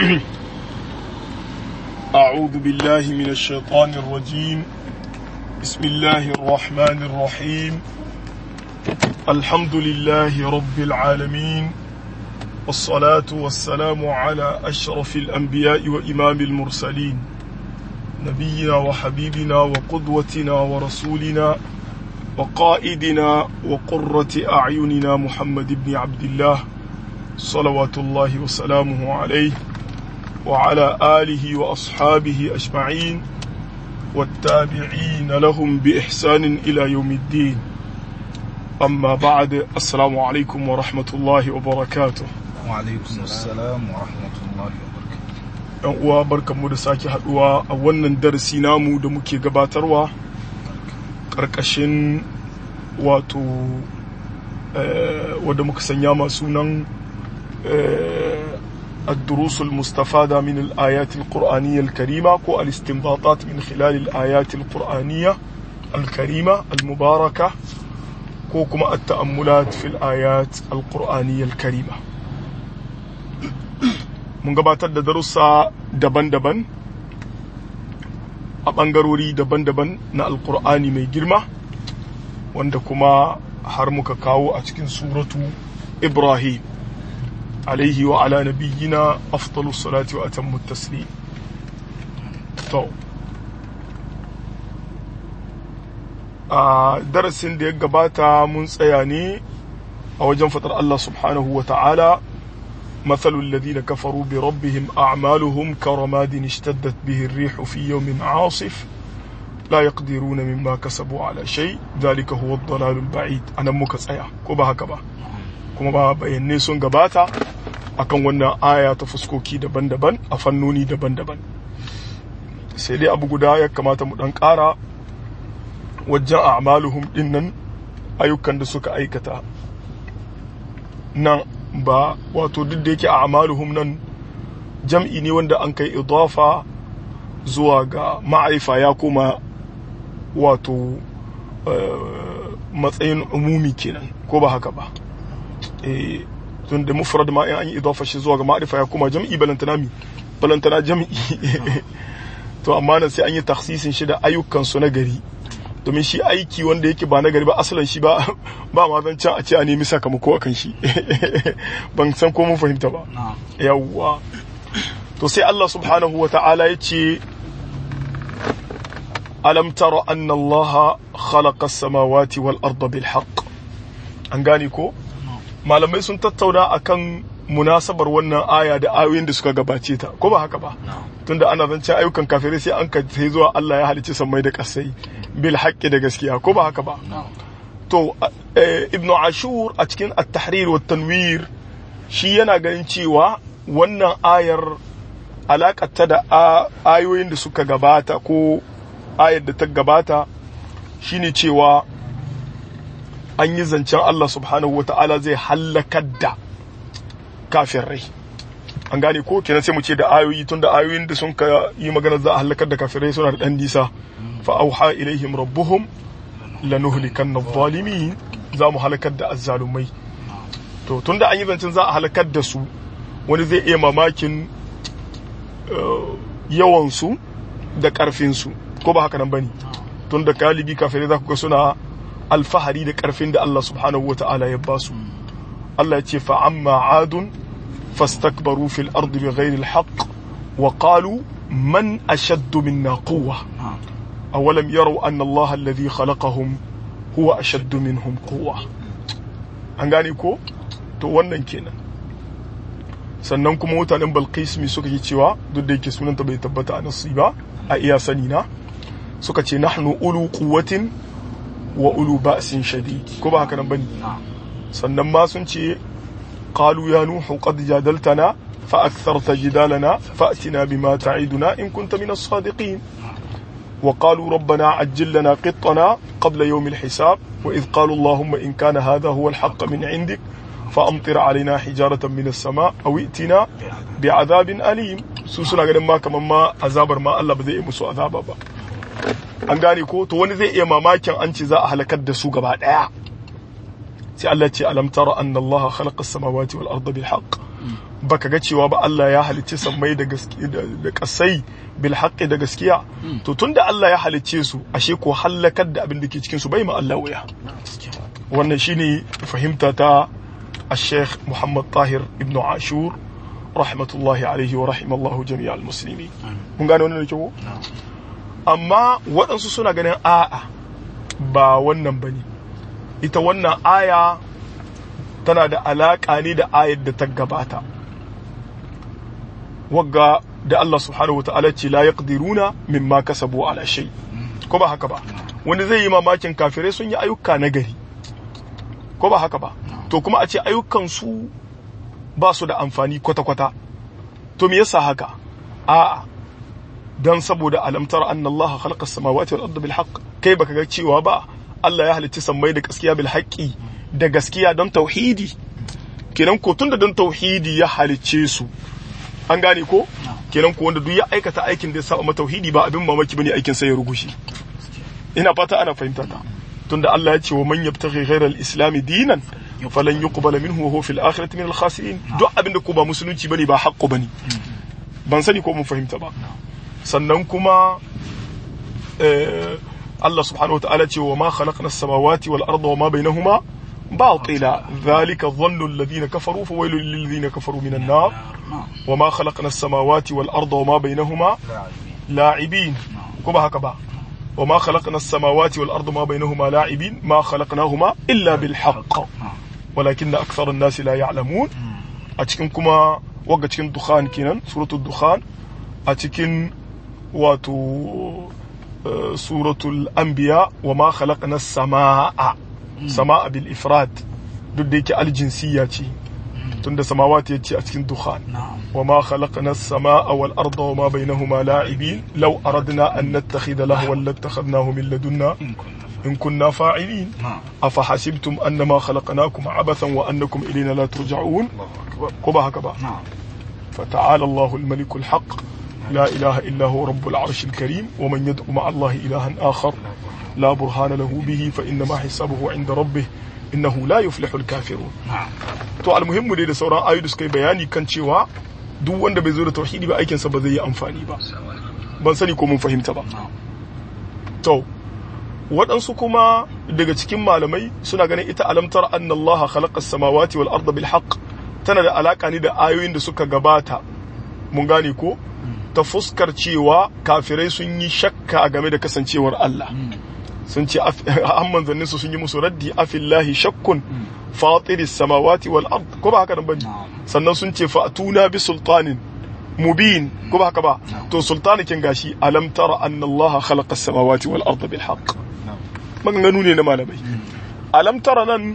أعوذ بالله من الشيطان الرجيم بسم الله الرحمن الرحيم الحمد لله رب العالمين والصلاة والسلام على أشرف الأنبياء وإمام المرسلين نبينا وحبيبنا وقدوتنا ورسولنا وقائدنا وقرة أعيننا محمد بن عبد الله صلوات الله وسلامه عليه وعلى آله وأصحابه أجمعين والتابعين لهم بإحسان إلى يوم الدين أما بعد السلام عليكم ورحمة الله وبركاته وعليكم السلام ورحمة الله وبركاته ‘yan uwa barkanmu da sake haduwa a wannan darasi namu da muke gabatarwa ƙarƙashin wato wadda muka sanya masu nan الدروس المستفادة من الآيات القرآنية الكريمة كو الاستنباطات من خلال الآيات القرآنية الكريمة المباركة كو كما التأملات في الآيات القرآنية الكريمة mun gabatar da darussa daban-daban a ɓangarori daban-daban na alkur'ani mai girma wanda kuma har muka kawo a cikin suratu ibrahim alaihi wa ala nabiyyina afdalu salati wa atammu taslim to a darasin da ya gabata mun tsaya ne a wajen fatar Allah subhanahu wa ta'ala مثل الذين كفروا بربهم أعمالهم كرماد اشتدت به الريح في يوم عاصف لا يقدرون مما كسبوا على شيء ذلك هو الضلال البعيد أنا مكسايا كوبا هكذا kuma ba bayanai sun gabata akan wannan aya ta fuskoki daban-daban a fannoni daban-daban sai dai abu guda ya kamata mu dan ƙara wajen a'maluhum din nan ayyukan da suka aikata nan ba wato duk da yake a'maluhum nan jam'i ne wanda an kai idafa zuwa ga ma'arifa ya koma wato matsayin umumi kenan ko ba haka ba tun da mufrad ma in an yi idafa shi zuwa ga ma'arifa ya koma jam'i balantana mi balantana jam'i to amma nan sai an yi taksisin shi da ayyukan su na gari domin shi aiki wanda yake ba na gari ba asalin shi ba ba ma zan can a ce a nemi sakamako akan shi ban san ko mun fahimta ba yawwa to sai Allah subhanahu wa ta'ala ya ce alam tara anna Allah khalaqa as-samawati wal arda bil haqq an gane ko malamai sun tattauna akan munasabar wannan aya da ayoyin da suka gabace ta ko ba haka ba tunda ana zance ayyukan kafirai sai an kai zuwa Allah ya halicci sammai da kasai bil haqqi da gaskiya ko ba haka ba to ibnu ashur a cikin at-tahrir wa tanwir shi yana ganin cewa wannan ayar alakata da ayoyin da suka gabata ko ayar da ta gabata shine cewa an yi zancen Allah subhanahu wata'ala zai hallakar da kafirai an gane ko kenan sai mu ce da ayoyi tun da ayoyin da sun ka yi magana za a halakar da kafirai suna da dan nisa fa auha ilaihim rabbuhum lanuhlikanna adh-dhalimin za mu halakar da azzalumai to tun da an yi zancen za a halakar da su wani zai iya mamakin yawan su da karfin su ko ba haka nan bane tun da galibi kafirai za ku ga suna alfahari da karfin da Allah subhanahu wata'ala ya ba su Allah ya ce fa amma adun fastakbaru fil ardi bighairi alhaq wa qalu man ashaddu minna quwwa awalam yaraw anna Allah alladhi khalaqahum huwa ashaddu minhum quwwa an gane ko to wannan kenan sannan kuma mutanen Balqis mi suka yi cewa duk da yake sunanta bai tabbata a nasi ba a iya sani na suka ce nahnu ulu quwwatin wa ulu ba'sin shadid ko ba haka nan bane sannan ma sun ce qalu ya nuhu qad jadaltana fa aktharta jidalana fa'tina bima ta'iduna in kunta min as-sadiqin wa qalu rabbana ajjil lana qittana qabla yawm al-hisab wa idh qalu allahumma in kana hadha huwa al-haqq min 'indik فأمطر علينا حجارة من السماء أو ائتنا بعذاب أليم su suna ganin ma kamar ma azabar ma Allah ba zai yi musu azaba ba an gane ko to wani zai iya mamakin an ce za a halakar da su gaba daya sai Allah ce alam tara anna Allah khalaqa as-samawati wal arda bil haqq baka ga cewa ba Allah ya halicci sammai da gaskiya da kasai bil haqqi da gaskiya to tunda Allah ya halicce su ashe ko halakar da abin da ke cikin su bai ma Allah wuya wannan shine fahimta ta الشيخ محمد طاهر ابن عاشور رحمة الله عليه ورحم الله جميع المسلمين mun gane wannan da kyau amma waɗansu suna ganin a'a ba wannan bane ita wannan aya tana da alaƙa ne da ayar da ta gabata wagga da Allah subhanahu wata'ala ce la yaqdiruna mimma kasabu ala shay ko ba haka ba wanda zai yi mamakin kafirai sun yi ayyuka na gari ko ba haka ba to kuma a ce ayyukan su ba su da amfani kwata-kwata to me yasa haka a'a dan saboda alamtar anna Allah khalaqa samawati wal arda bil haqq kai baka ga cewa ba Allah ya halicci sammai da gaskiya bil haqqi da gaskiya don tauhidi kenan ko tunda don tauhidi ya halicce su an gane ko kenan ko wanda duk ya aikata aikin da ya saba tauhidi ba abin mamaki bane aikin sa ya rugushi ina fata ana fahimta ta tunda Allah ya ce wa man yabtaghi ghayra al-islam dinan falan yuqbala minhu wa huwa fil akhirati min al-khasirin duk abin da ko ba musulunci bane ba haqqo bane ban sani ko mun fahimta ba sannan kuma Allah subhanahu wa ta'ala ce wa ma khalaqna as-samawati wal arda wa ma bainahuma باطلا ذلك ظن الذين كفروا فويل للذين كفروا من النار وما خلقنا السماوات والأرض وما بينهما لاعبين كما هكذا وما خلقنا السماوات والأرض ما بينهما لاعبين ما خلقناهما إلا بالحق ولكن أكثر الناس لا يعلمون أتكن كما وقت تكن دخان كنا سورة الدخان أتكن واتو سورة الأنبياء وما خلقنا السماء sama'a bil ifrad duk da yake aljinsiya ce tunda samawati yace a cikin dukhan wa ma khalaqna as-samaa wal arda wa ma bainahuma la'ibin law aradna an nattakhidha lahwan lattakhadnahu min ladunna in kunna fa'ilin afa hasibtum annama khalaqnakum abathan wa annakum ilayna la turja'un ko ba haka ba فتعالى الله الملك الحق لا إله إلا هو رب العرش الكريم ومن يدعو مع الله إلها آخر لا برهان له به فإنما حسابه عند ربه إنه لا يفلح الكافرون to almuhimmu dai da sauran ayoyi da suka yi bayani kan cewa duk wanda bai zo da tauhidi ba aikinsa ba zai yi amfani ba ban sani ko mun fahimta ba to waɗansu kuma daga cikin malamai suna ganin ita alamtar anna Allah khalaqa as-samawati wal arda bil haqq tana da alaka ne da ayoyin da suka gabata mun gane ko ta fuskar cewa kafirai sun yi shakka game da kasancewar Allah sun ce an manzannin su sun yi musu raddi afillahi shakkun fatiris samawati wal ard ko ba haka nan bane sannan sun ce fa'tuna bi sultanin mubin ko ba haka ba to sultanikin gashi alam tara anna Allah khalaqa as-samawati wal ard bil haqq maganganu ne na malamai alam tara nan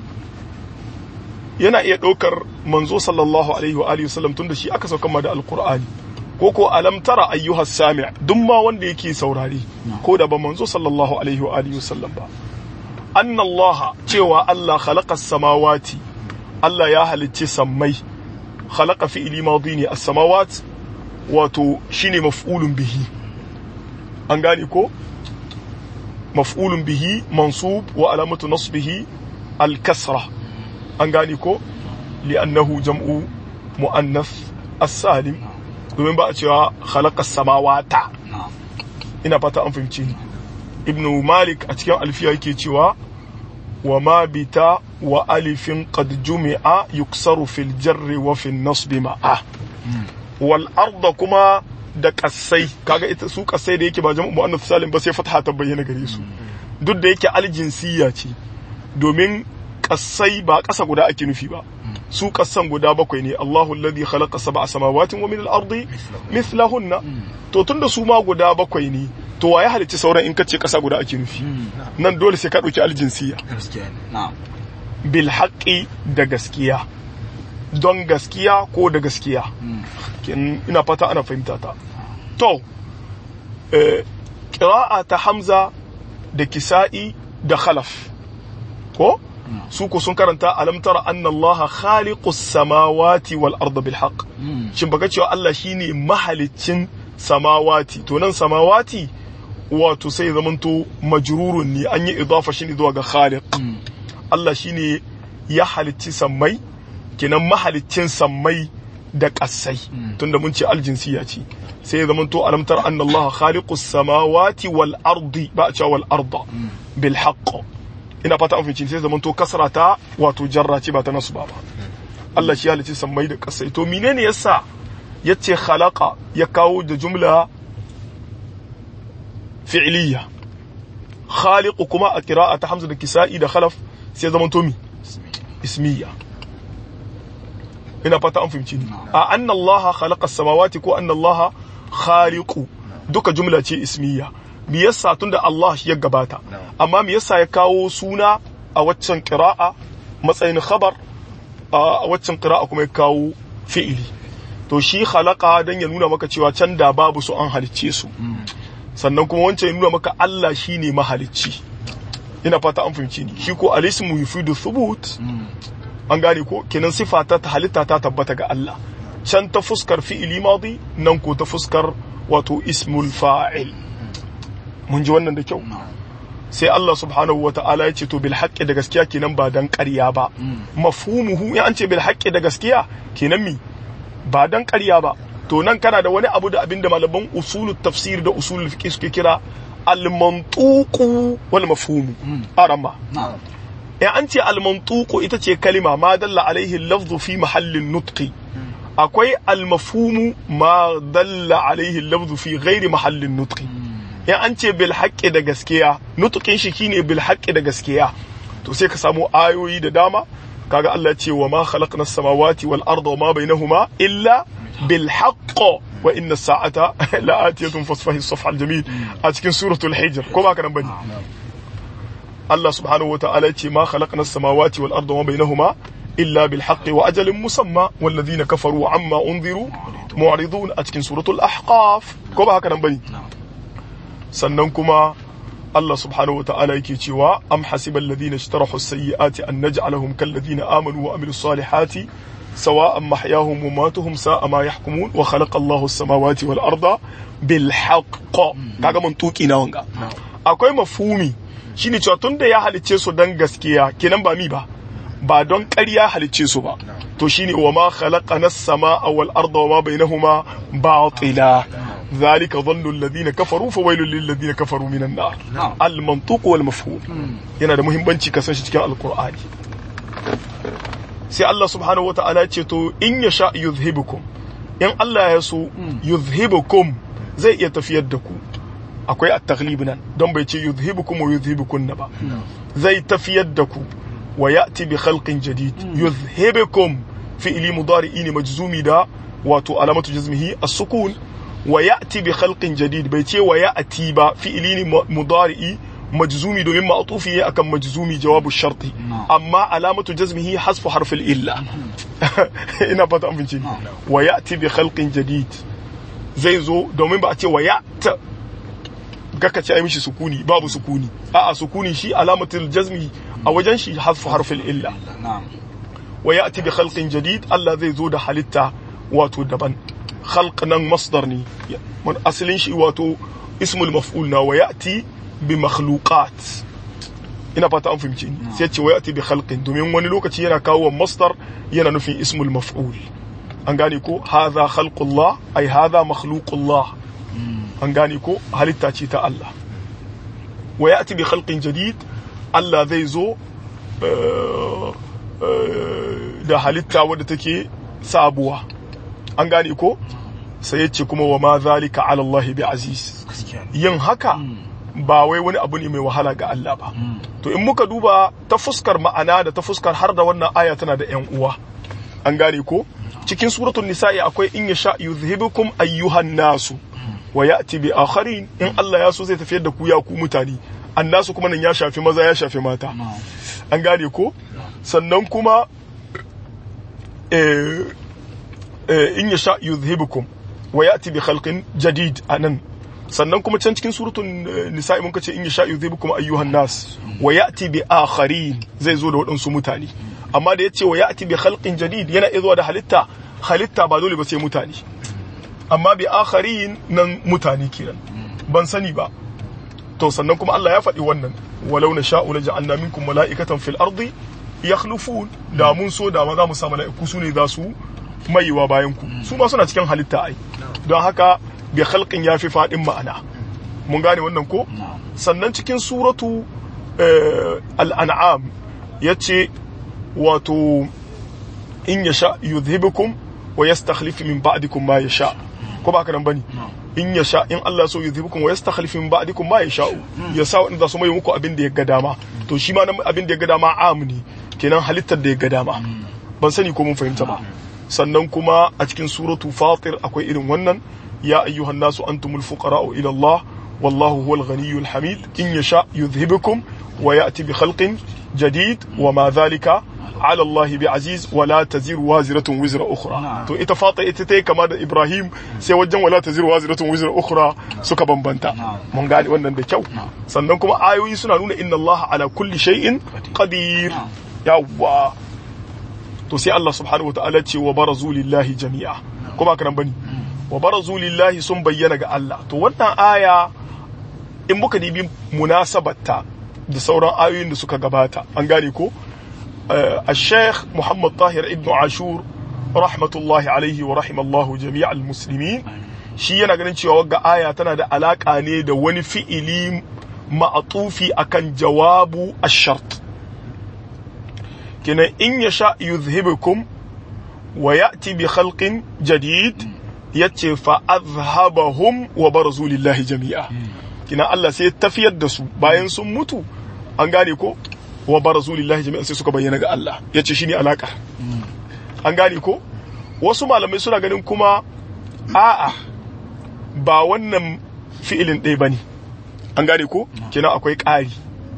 yana iya ɗaukar manzo sallallahu alaihi wa alihi wasallam tunda shi aka sauka ma da alqur'ani ko ko alam tara ayyuha sami' duk ma wanda yake saurari ko da ba manzo sallallahu alaihi wa alihi wasallam ba anna Allah cewa Allah khalaqa samawati Allah ya halicci sammai khalaqa fi'li madi ne as-samawat wato shine maf'ulun bihi an gane ko maf'ulun bihi mansub wa alamatu nasbihi al-kasra an gane ko li'annahu jam'u mu'annath as-salim domin ba a cewa khalaqa samawata ina fata an fahimci ni ibn malik a cikin alfiya yake cewa wa ma bita wa alifin qad jumi'a yuksaru fil jarri wa fil nasbi ma'a wal arda kuma da kasai kaga ita su kasai da yake ba jam'u muannath salim ba sai fatha ta bayyana gare su duk da yake aljinsiya ce domin kasai ba kasa guda ake nufi ba su kasan guda bakwai ne Allahu alladhi khalaqa sab'a samawatin wa min al-ardi mithlahunna to tunda su ma guda bakwai ne to waye halicci sauran in kace kasa guda ake nufi nan dole sai ka dauki aljinsiya bil haqqi da gaskiya don gaskiya ko da gaskiya ina fata ana fahimta ta to qira'a ta hamza da kisa'i da khalaf ko su ko sun karanta alam tara anna allaha khaliqus samawati wal arda bil haqq shin baka cewa Allah shine mahaliccin samawati to nan samawati wato sai zamanto majrurun ne an yi idafa shi zuwa ga khaliq Allah shine ya halicci sammai kenan mahaliccin sammai da ƙasai tunda mun ce aljinsiya ce sai ya zama to alamtar anna Allah khaliqus samawati wal ardi ba a cewa wal arda bil haqq ina fata an fahimci sai ya zama to kasra ta wato jarra ce ba ta nasu ba ba Allah shi halicci sammai da ƙasai to menene yasa yace khalaqa ya kawo da jumla fi'liya khaliq kuma a qira'a ta hamza da kisa'i da khalaf sai ya zama to mi ismiya ina fata an fahimci ni a anna Allah khalaqa samawati ko anna Allah khaliqu duka jumla ce ismiya me yasa tunda Allah ya gabata amma me yasa ya kawo suna a waccan qira'a matsayin khabar a waccan qira'a kuma ya kawo fi'ili to shi khalaqa dan ya nuna maka cewa can da babu su an halicce su sannan kuma wancan ya nuna maka Allah shine mahalicci ina fata an fahimci ni shi ko alismu yufidu thubut an gane ko kenan sifa ta halitta ta tabbata ga Allah can ta fuskar fi'ili madi nan ko ta fuskar wato ismul fa'il mun ji wannan da kyau sai Allah subhanahu wa ta'ala ya ce to bil haqqi da gaskiya kenan ba dan ƙarya ba mafhumuhu ya an ce bil haqqi da gaskiya kenan mi ba dan ƙarya ba to nan kana da wani abu da abinda malaman usulut tafsir da usulul fiqh suke kira al mantuqu wal mafhumu arama ya an ce al mantuqu ita ce kalima ma dalla alaihi lafzu fi mahallin nutqi akwai al mafhumu ma dalla alaihi lafzu fi ghairi mahallin nutqi in an ce bil haqqi da gaskiya nutukin shi shine bil haqqi da gaskiya to sai ka samu ayoyi da dama kaga Allah ce wa ma khalaqna as-samawati wal arda wa ma bainahuma illa bil haqq wa inna as-sa'ata la'atiyatun fasfahi as-safha al-jamil a cikin suratul hijr ko ba ka nan bane Allah subhanahu wa ta'ala ce ma khalaqna as-samawati wal arda wa ma bainahuma illa bil haqqi wa ajalin musamma wal ladina kafaru amma unziru mu'ridun a cikin suratul ahqaf ko ba haka nan bane sannan kuma Allah subhanahu wa ta'ala yake cewa am hasibal ladina ishtarahu as-sayyi'ati an naj'alahum kal ladina amanu wa amilus salihati sawa'an mahyahum wa matuhum sa'a ma yahkumun wa khalaqa Allahu as-samawati wal arda bil haqq kaga mun tuki na wanga akwai mafhumi shine cewa tunda ya halice su dan gaskiya kenan ba mi ba ba don ƙarya halice su ba to shine wa ma khalaqana as-samaa wal arda wa ma bainahuma batila ذلك ظن الذين كفروا فويل للذين كفروا من النار المنطوق والمفهوم yana da muhimmanci ka san shi cikin alkur'ani sai Allah subhanahu wa ta'ala ce to in ya sha yuzhibukum in Allah ya so yuzhibukum zai iya tafiyar da ku akwai at-taghlib nan don bai ce yuzhibukum wa yuzhibukun ba zai tafiyar da ku wa ya'ti bi khalqin jadid yuzhibukum fi'li mudari'i ne majzumi da wato alamatu jazmihi as-sukun wa ya'ti bi khalqin jadid bai ce wa ya'ti ba fi'ili ne mudari'i majzumi domin ma'tufi ya akan majzumi jawabu sharti amma alamatu jazmihi hasfu harfil illa ina fata an fince wa ya'ti bi khalqin jadid zai zo domin ba a ce wa ya'ta gaka ce ai mishi sukuni babu sukuni a'a sukuni shi alamatul jazmi a wajen shi hasfu harfil illa wa ya'ti bi khalqin jadid Allah zai zo da halitta wato daban خلق نن مصدر ني من اصلين شي واتو اسم المفعول نا وياتي بمخلوقات ina fata an fahimci ni sai ce wayati bi khalqin domin wani lokaci yana kawo masdar yana nufin ismul maf'ul an gane ko hadha khalqullah ay hadha makhluqullah an gane ko halitta ce ta Allah wayati bi khalqin jadid Allah zai zo da halitta wadda take sabuwa an gane ko sai yace kuma wa ma zalika ala Allah bi aziz yin haka ba wai wani abu ne mai wahala ga Allah ba to in muka duba ta fuskar ma'ana da ta fuskar har da wannan aya tana da yan uwa an gane ko cikin suratul nisa'i akwai in yasha yuzhibukum ayyuhan nasu wa ya'ti bi akharin in Allah ya so zai tafiyar da ku ya ku mutane annasu kuma nan ya shafi maza ya shafi mata an gane ko sannan kuma eh in ya sha yuzhibukum wa ya'ti bi khalqin jadid anan sannan kuma can cikin suratul nisa'i mun kace in ya sha yuzhibukum ayyuhan nas wa ya'ti bi akharin zai zo da waɗansu mutane amma da yace wa ya'ti bi khalqin jadid yana zuwa da halitta halitta ba dole ba sai mutane amma bi akharin nan mutane kenan ban sani ba to sannan kuma Allah ya faɗi wannan walau na sha'u la ja'alna minkum mala'ikatan fil ardi yakhlufun da mun so da ma za mu sa mala'iku su ne za su maiwa bayan ku su ma suna cikin halitta ai don haka bi khalqin yafi fadin ma'ana mun gane wannan ko sannan cikin suratu al-an'am yace wato in yasha yuzhibukum wa yastakhlif min ba'dikum ma yasha ko ba ka nan bane in yasha in Allah so yuzhibukum wa yastakhlif min ba'dikum ma yasha ya sa wanda su mai muku abin da ya ga dama to shi ma abin da ya ga dama amni kenan halittar da ya ga dama ban sani ko mun fahimta ba sannan kuma a cikin suratu fatir akwai irin wannan ya ayyuhan nasu antumul fuqara'u ila Allah wallahu huwal ghaniyyul hamid in yasha yuzhibukum wa ya'ti bi khalqin jadid wa ma dhalika ala Allah bi aziz wala taziru waziratun wizra ukhra to ita fata ita tayi kama da Ibrahim sai wajen wala taziru waziratun wizra ukhra suka bambanta mun gane wannan da kyau sannan kuma ayoyi suna nuna inna Allah ala kulli shay'in qadir yawwa to sai Allah subhanahu wa ta'ala ce wa barazu lillahi jami'a ko ba karan bane wa barazu lillahi sun bayyana ga Allah to wannan aya in muka dibi munasabarta da sauran ayoyin da suka gabata an gane ko الشيخ محمد طاهر ابن عاشور رحمة الله عليه ورحم الله جميع المسلمين shi yana ganin cewa wagga aya tana da alaka ne da wani fi'ili ma'atufi akan jawabu ash-shart kenan in yasha yuzhibukum wa ya'ti bi khalqin jadid yace fa azhabahum wa barazu lillahi jami'a kenan Allah sai ya tafiyar da su bayan sun mutu an gane ko wa barazu lillahi jami'an sai suka bayyana ga Allah yace shine alaka an gane ko wasu malamai suna ganin kuma a'a ba wannan fi'ilin ɗaya bane an gane ko kenan akwai ƙari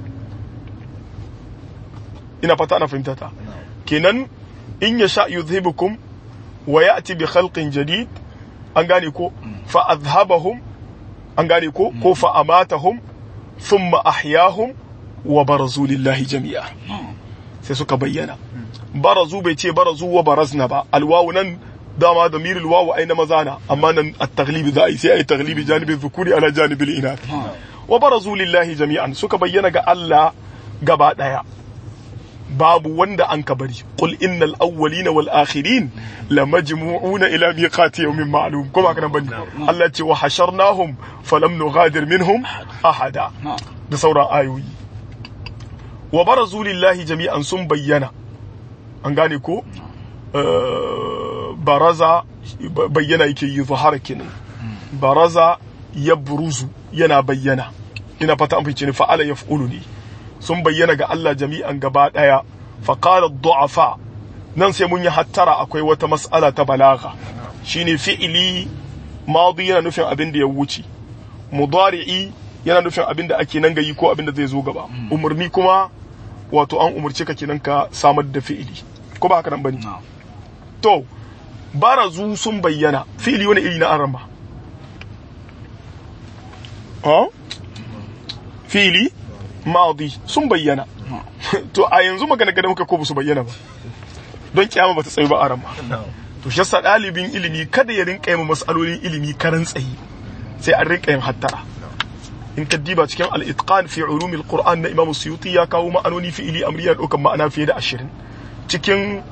ina fata ana fahimta ta kenan in ya sha yuzhibukum wa ya'ti bi khalqin jadid an gane ko fa azhabahum an gane ko ko fa amatahum thumma ahyahum wa barazu lillahi jami'a sai suka bayyana barazu bai ce barazu wa barazna ba alwawu nan dama da miril wawu ai na mazana amma nan at-taghlibi za a yi sai ai taghlibi janibin dhukuri ala janibil inath wa barazu lillahi jami'an suka bayyana ga Allah gaba daya babu wanda an ka bari qul innal awwalina wal akhirin lamajmu'una ila miqati yawmin ma'lum kuma kana bani Allah ce wa hasharnahum falam nughadir minhum ahada da sauran ayoyi wa barazu lillahi jami'an sun bayyana an gane ko baraza bayyana yake yi zahara kenan baraza ya buruzu yana bayyana ina fata an fice ni fa'ala yaf'ulu ne sun bayyana ga Allah jami'an gaba daya fa qala du'afa nan sai mun yi hattara akwai wata mas'ala ta balaga shine fi'ili madi yana nufin abin da ya wuce mudari'i yana nufin abin da ake nan gayi ko abin da zai zo gaba umurni kuma wato an umurce ka kenan ka samar da fi'ili ko ba haka nan bane to barazu sun bayyana fi'ili wani iri na arama ha fi'ili madi sun bayyana to a yanzu magana gada muka ko su bayyana ba don kiyama bata tsayu ba arama to shi yasa dalibin ilimi kada ya rinka yin masalolin ilimi karan tsayi sai an rinka yin hattara in ka diba cikin al-itqan fi ulumi al-qur'an na imam suyuti ya kawo ma'anoni fi'ili amriya daukan ma'ana fiye da ashirin cikin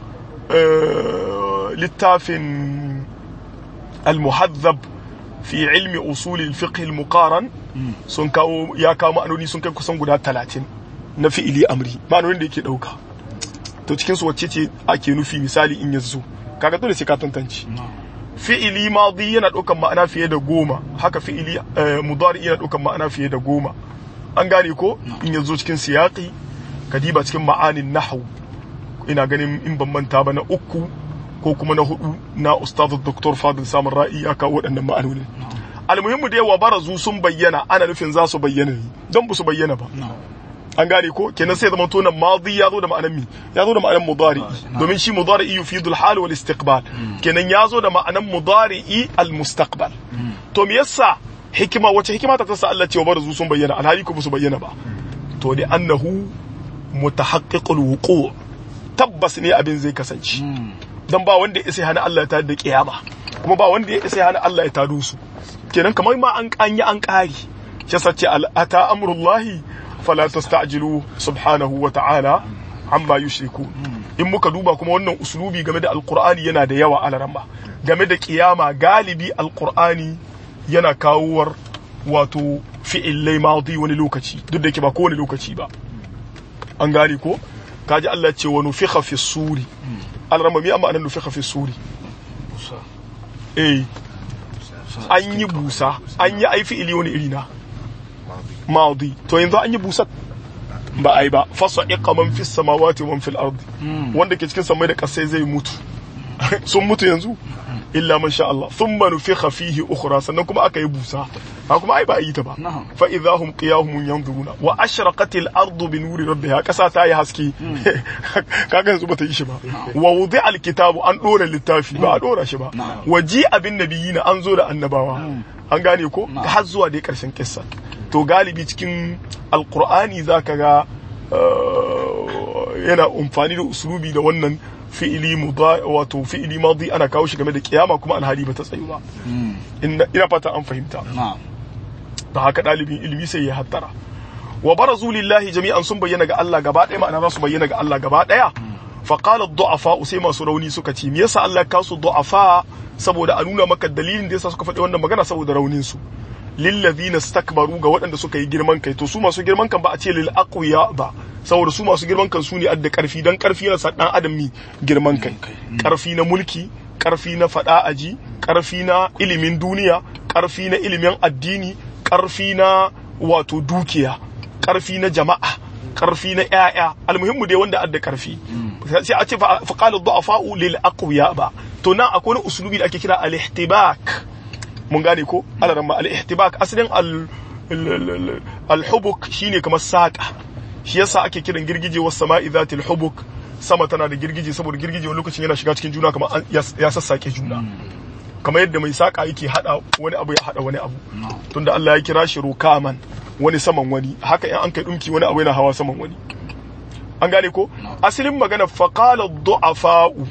littafin al-muhaddab fi ilmi usul al-fiqh al-muqaran sun kawo ya kawo ma'anoni sun kai kusan guda 30 na fi'ili amri ma'anonin da yake dauka to cikin su wacce ce ake nufi misali in yazo kaga dole sai ka tantance fi'ili madi yana daukan ma'ana fiye da goma haka fi'ili mudari yana daukan ma'ana fiye da goma an gane ko in yazo cikin siyaqi kadiba cikin ma'anin nahwu ina ganin in ban manta ba na uku ko kuma na hudu na ustaz dr fadil samun ra'i ya kawo waɗannan ma'anonin almuhimmu da yawa barazu sun bayyana ana nufin za su bayyana ne don ba su bayyana ba an gane ko kenan sai zama tonan madi ya zo da ma'anar mi ya zo da ma'anar mudari domin shi mudari yufidu al-hal wal istiqbal kenan ya zo da ma'anar mudari al-mustaqbal to me yasa hikima wace hikima ta tasa Allah cewa barazu sun bayyana alhali ko ba su bayyana ba to da annahu mutahaqqiqul wuqu' tabbas ne abin zai kasance dan ba wanda ya isa hana Allah ya tada da kiyama kuma ba wanda ya isa hana Allah ya tado su kenan kamar ma an kanyi an kari shi sace ata amrullahi fala tasta'jilu subhanahu wa ta'ala amma yushriku in muka duba kuma wannan uslubi game da alqur'ani yana da yawa alaramma game da kiyama galibi alqur'ani yana kawowar wato fi'illai madi wani lokaci duk da yake ba kowane lokaci ba an gane ko kaji Allah ce wa nufikha fi suri alaramma mi amma anan nufikha fi suri eh an yi busa an yi ai fi'ili wani iri na madi to yanzu an yi busa ba ai ba fasa iqa man fis samawati wa man fil ardi wanda ke cikin samai da kasai zai mutu sun mutu yanzu illa man sha Allah thumma nufikha fihi ukhra sannan kuma aka yi busa ha kuma ai ba a yi ta ba fa idahum qiyamun yanzuruna wa ashraqat al ardu bi nuri rabbiha kasa ta yi haske kaga yanzu bata yi shi ba wa wudi'a al kitabu an dora littafi ba a dora shi ba wa ji abin nabiyina an zo da annabawa an gane ko har zuwa dai karshen kissa to galibi cikin alkur'ani za ka ga yana amfani da usulubi da wannan fi'ili wato fi'ili madi ana kawo shi game da kiyama kuma alhali ba ta tsayu ba ina fata an fahimta da haka ɗalibin ilimi sai ya hattara wa barazu lillahi jami'an sun bayyana ga Allah gaba ɗaya ma'ana za su bayyana ga Allah gaba ɗaya fa qala du'afa sai masu rauni suka ce me yasa Allah ka su du'afa saboda a nuna maka dalilin da yasa suka faɗi wannan magana saboda raunin su lillazina stakbaru ga waɗanda suka yi girman kai to su masu girman kan ba a ce lil aqwiya ba saboda su masu girman kan su ne adda karfi dan karfi yana sa dan adam mi girman kai karfi na mulki karfi na fada aji karfi na ilimin duniya karfi na ilimin addini karfi na wato dukiya karfi na jama'a karfi na ƴaƴa almuhimmu dai wanda adda karfi sai a ce fa qala du'afa'u lil aqwiya ba to nan akwai wani usulubi da ake kira al-ihtibak mun gane ko alaramma al-ihtibak asalin al-hubuk shine kamar saka shi yasa ake kiran girgije was sama'i zatil hubuk sama tana da girgije saboda girgije wani lokacin yana shiga cikin juna kamar ya sassake juna kamar yadda mai saka yake hada wani abu ya hada wani abu tunda Allah ya kira shi rukaman wani saman wani haka in an kai dumki wani abu yana hawa saman wani an gane ko asalin magana faqala du'afa'u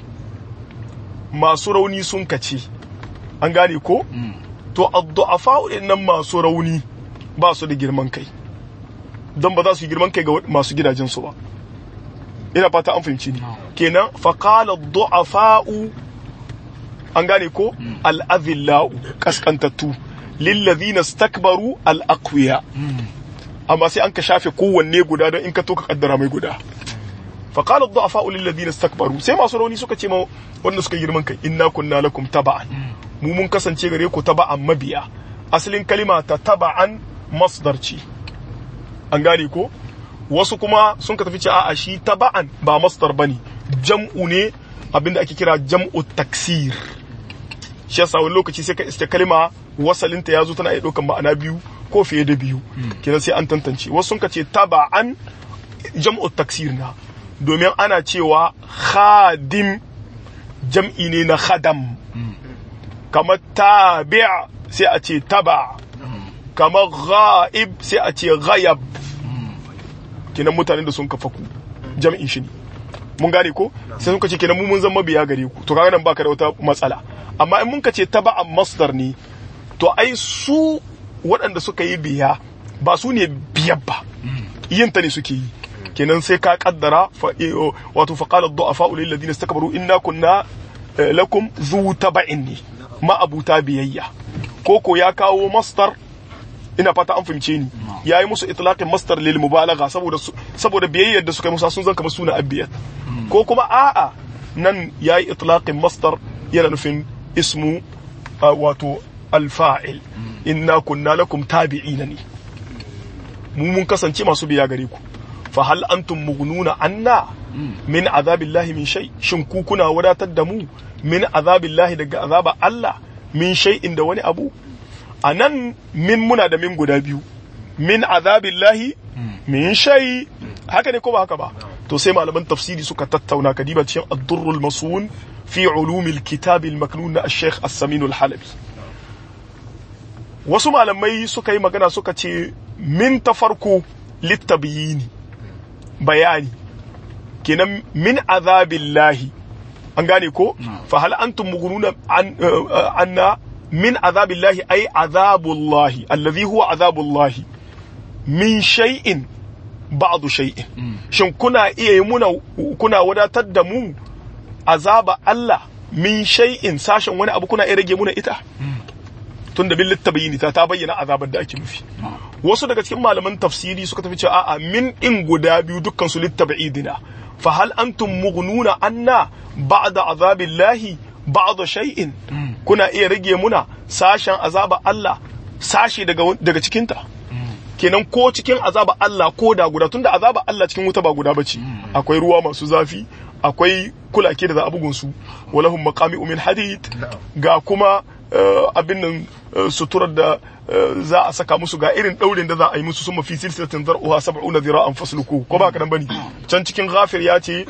masu rauni sun kace an gane ko to addu'afa nan masu rauni ba su da girman kai don ba za su yi girman kai ga masu gidajensu ba ina fata an fahimci ni kenan faqala du'afa'u an gane ko al'azillau kaskantattu lillazina stakbaru al'aqwiya amma sai an ka shafe kowanne guda don in ka to ka kaddara mai guda faqala du'afa'u lillazina stakbaru sai masu rauni suka ce ma wanda suka girman kai inna kunna lakum taba'an mu mun kasance gare ku taba'an mabiya asalin kalima ta taba'an masdar ce an gane ko wasu kuma sun ka tafi ce a'a shi taba'an ba masdar bane jam'u ne abinda ake kira jam'u taksir shi yasa wani lokaci sai ka iske kalima wasalinta ya zo tana iya ɗaukan ma'ana biyu ko fiye da biyu kenan sai an tantance wasu sun ka ce taba'an jam'u taksir na domin ana cewa khadim jam'i ne na khadam kamar tabi' sai a ce taba kamar ghaib sai a ce ghayab kenan mutanen da sun kafa ku jam'in shi ne mun gane ko sai sun ce kenan mu mun zama biya gare ku to kaga nan baka da wata matsala amma in mun ka ce taba masdar ne to ai su waɗanda suka yi biya ba su ne biyar ba yin ta ne suke yi kenan sai ka kaddara wato faqala ad-du'afa lil ladina istakbaru inna kunna lakum zu taba'in ne ma'abuta biyayya koko ya kawo mastar ina fata an fahimce ni ya yi musu itlaqin mastar lil mubalagha saboda saboda biyayyar da suka yi musa sun zan kamar suna abiyat ko kuma a'a nan ya yi itlaqin mastar yana nufin ismu wato alfa'il inna kunna lakum tabi'ina ne mu mun kasance masu biya gare ku fa hal antum mughnuna anna min azabillahi min shay shin ku kuna wadatar da mu min azabillahi daga azaba Allah min shay'in da wani abu anan min muna da min guda biyu min azabillahi min shay haka ne ko ba haka ba to sai malaman tafsiri suka tattauna kadiba cikin ad-durrul masun fi ulumil kitab al-maknun na al-sheikh as-samin al-halabi wasu malamai suka yi magana suka ce min ta farko littabiyini bayani kenan min azabillahi an gane ko fa hal antum mughnuna anna min azabillahi ay azabullahi allazi huwa azabullahi min shay'in ba'du shay'in shin kuna iya yi muna kuna wadatar da mu azaba Allah min shay'in sashen wani abu kuna iya rage muna ita tunda bil littabayini ta ta bayyana azabar da ake nufi wasu daga cikin malaman tafsiri suka tafi cewa a'a min in guda biyu dukkan su littabaidina fa hal antum mughnuna anna ba'da azabillahi ba'da shay'in kuna iya rage muna sashen azaba Allah sashi daga daga cikinta kenan ko cikin azaba Allah ko da guda tunda azaba Allah cikin wuta ba guda bace akwai ruwa masu zafi akwai kulake da za a bugun su walahum maqami'u min hadid ga kuma abin nan suturar da za a saka musu ga irin daurin da za a yi musu sun mafi silsilatin zar'uha sab'una zira'an fasluku ko ba ka nan bane can cikin ghafir ya ce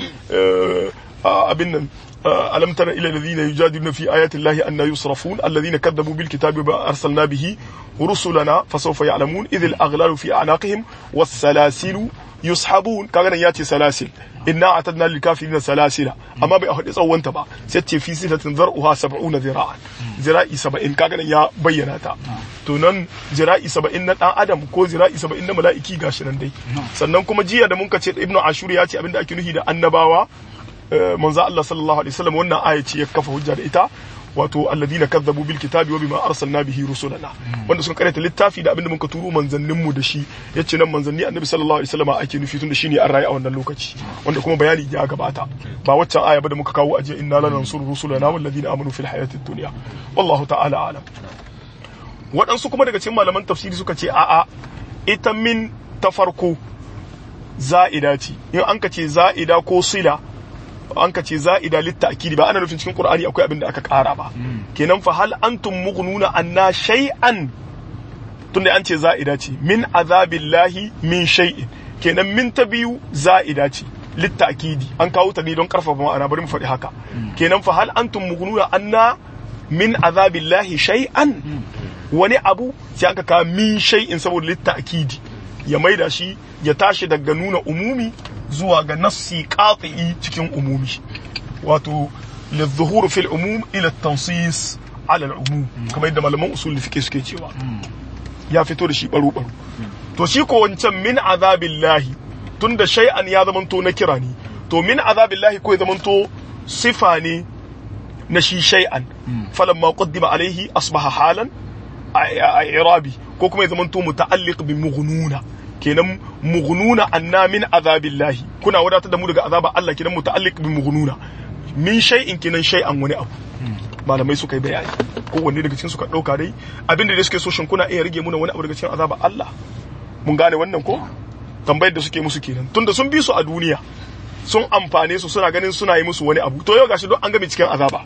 abin nan ألم تر إلى الذين يجادلون في آيات الله أن يصرفون الذين كذبوا بالكتاب وما أرسلنا به رسلنا فسوف يعلمون إذ الأغلال في أعناقهم والسلاسل يسحبون كان ياتي سلاسل إنا أعتدنا للكافرين سلاسل أما بأخذ صوان تبع ستي في سلة ذرعها سبعون ذراعا ذراعي سبعين كان يا بيناتا tunan zira'i saba'in na ɗan adam ko zira'i saba'in na mala'iki gashi nan dai sannan kuma jiya da mun ce ibnu ashur ya ce abinda ake nufi da annabawa manzo Allah sallallahu alaihi wasallam wannan aya ce ya kafa hujja da ita wato alladina kazzabu bil kitabi wa bima arsalna bihi rusulana wanda sun karanta littafi da abinda muka turo manzannin mu da shi yace nan manzanni annabi sallallahu alaihi wasallam ake nufi tunda shine an rayu a wannan lokaci wanda kuma bayani ya gabata ba waccan aya ba da muka kawo aje inna lanansuru rusulana wal ladina amanu fil hayatid dunya wallahu ta'ala alam waɗansu kuma daga cikin malaman tafsiri suka ce a'a ita min ta farko za'ida ce in an ka ce za'ida ko sila an ka ce za'ida litta'kidi ba ana nufin cikin qur'ani akwai abin da aka ƙara ba kenan fa hal antum mughnuna anna shay'an tunda an ce za'ida ce min azabillahi min shay'in kenan min ta biyu za'ida ce litta'kidi an kawo ta ne don karfafa ma'ana bari mu faɗi haka kenan fa hal antum mughnuna anna min azabillahi shay'an wani abu sai aka kawo min shay'in saboda litta'kidi ya maida shi ya tashi daga nuna umumi zuwa ga nassi qati'i cikin umumi wato lidhuhur fil umum ila tansis ala al umum kamar yadda malaman usul fiqh suke cewa ya fito da shi baro baro to shi ko wancan min azabillahi tunda shay'an ya zamanto na kira ne to min azabillahi ko ya zamanto sifa ne na shi shay'an falamma qaddima alaihi asbaha halan a irabi ko kuma ya zamanto muta'alliq bi mughnuna kenan mughnuna anna min azabillahi kuna wadatar da mu daga azaba Allah kenan muta'alliq bi mughnuna min shay'in kenan shay'an wani abu malamai suka yi bayani kowanne daga cikin suka dauka dai abinda da suke so shin kuna iya rage muna wani abu daga cikin azaba Allah mun gane wannan ko tambayar da suke musu kenan tunda sun bi su a duniya sun amfane su suna ganin suna yi musu wani abu to yau gashi don an game cikin azaba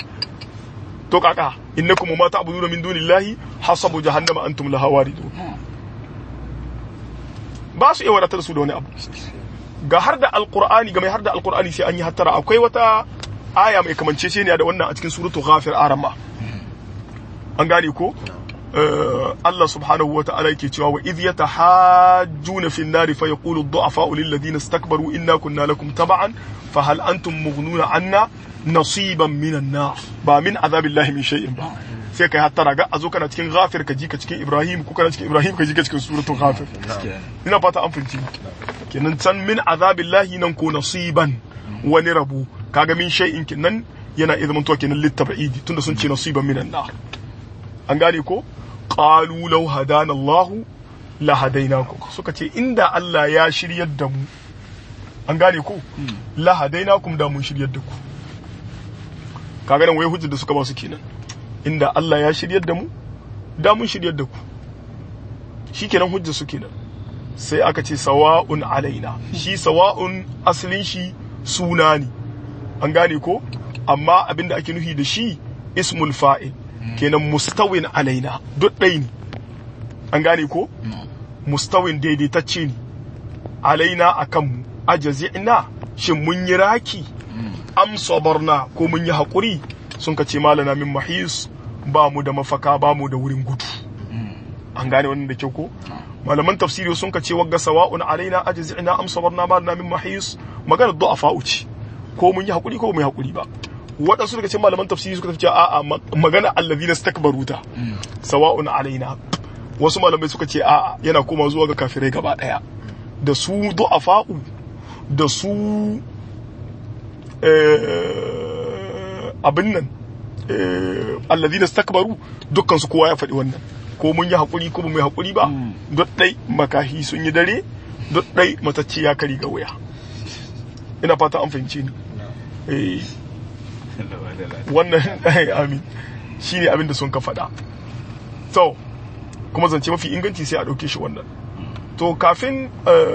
to kaka innakum ma ta'buduna min dunillahi hasabu jahannama antum laha waridun ba su iya wadatar su da wani abu ga har da alqur'ani ga mai har da alqur'ani sai an yi hattara akwai wata aya mai kamanceceniya da wannan a cikin suratu ghafir arama an gane ko Allah subhanahu wa ta'ala yake cewa wa idh yatahajjuna fi an-nar fa yaqulu ad-du'afa'u lil ladina istakbaru inna kunna lakum tab'an fa hal antum mughnuna anna nasiban min an-nar ba min azabillahi min shay'in ba sai kai hattara ga azo kana cikin ghafir ka ji ka cikin ibrahim ko kana cikin ibrahim ka ji ka cikin suratul ghafir ina fata an finci kenan san min azabillahi nan ko nasiban wani rabu kaga min shay'in kenan yana iya zamantowa kenan littaba'idi tunda sun ce nasiban minan nar an gane ko qalu law hadana Allah la hadainakum suka ce inda Allah ya shiryar da mu an gane ko la hadainakum da mun shiryar da ku kaga nan wai hujjar da suka ba su kenan inda Allah ya shiryar da mu da mun shiryar da ku shikenan hujjar su kenan sai aka ce sawa'un alaina shi sawa'un asalin shi suna ne an gane ko amma abinda ake nufi da shi ismul fa'il kenan mustawin alaina duk ɗai ne an gane ko mustawin daidaitacce ne alaina a kanmu ajazi'na shin mun yi raki am sabarna ko mun yi haƙuri sun ka ce malana min mahis ba mu da mafaka ba mu da wurin gudu an gane wannan da kyau ko malaman tafsiri sun ka ce wagga sawa'un alaina ajazi'na am sabarna malana min mahis maganar du'afa ce ko mun yi haƙuri ko mun yi haƙuri ba waɗansu daga cikin malaman tafsiri suka tafi a'a magana allazi na stakbaru ta sawa'un alaina wasu malamai suka ce a'a yana koma zuwa ga kafirai gaba ɗaya da su du'afa'u da su abin nan alladhina istakbaru dukkan su kowa ya faɗi wannan ko mun yi hakuri ko mun yi hakuri ba duk dai makahi sun yi dare duk dai matacce ya kari ga wuya ina fata an fahimce ni eh wannan amin shine abin da sun ka faɗa to kuma zance mafi inganci sai a ɗauke shi wannan to kafin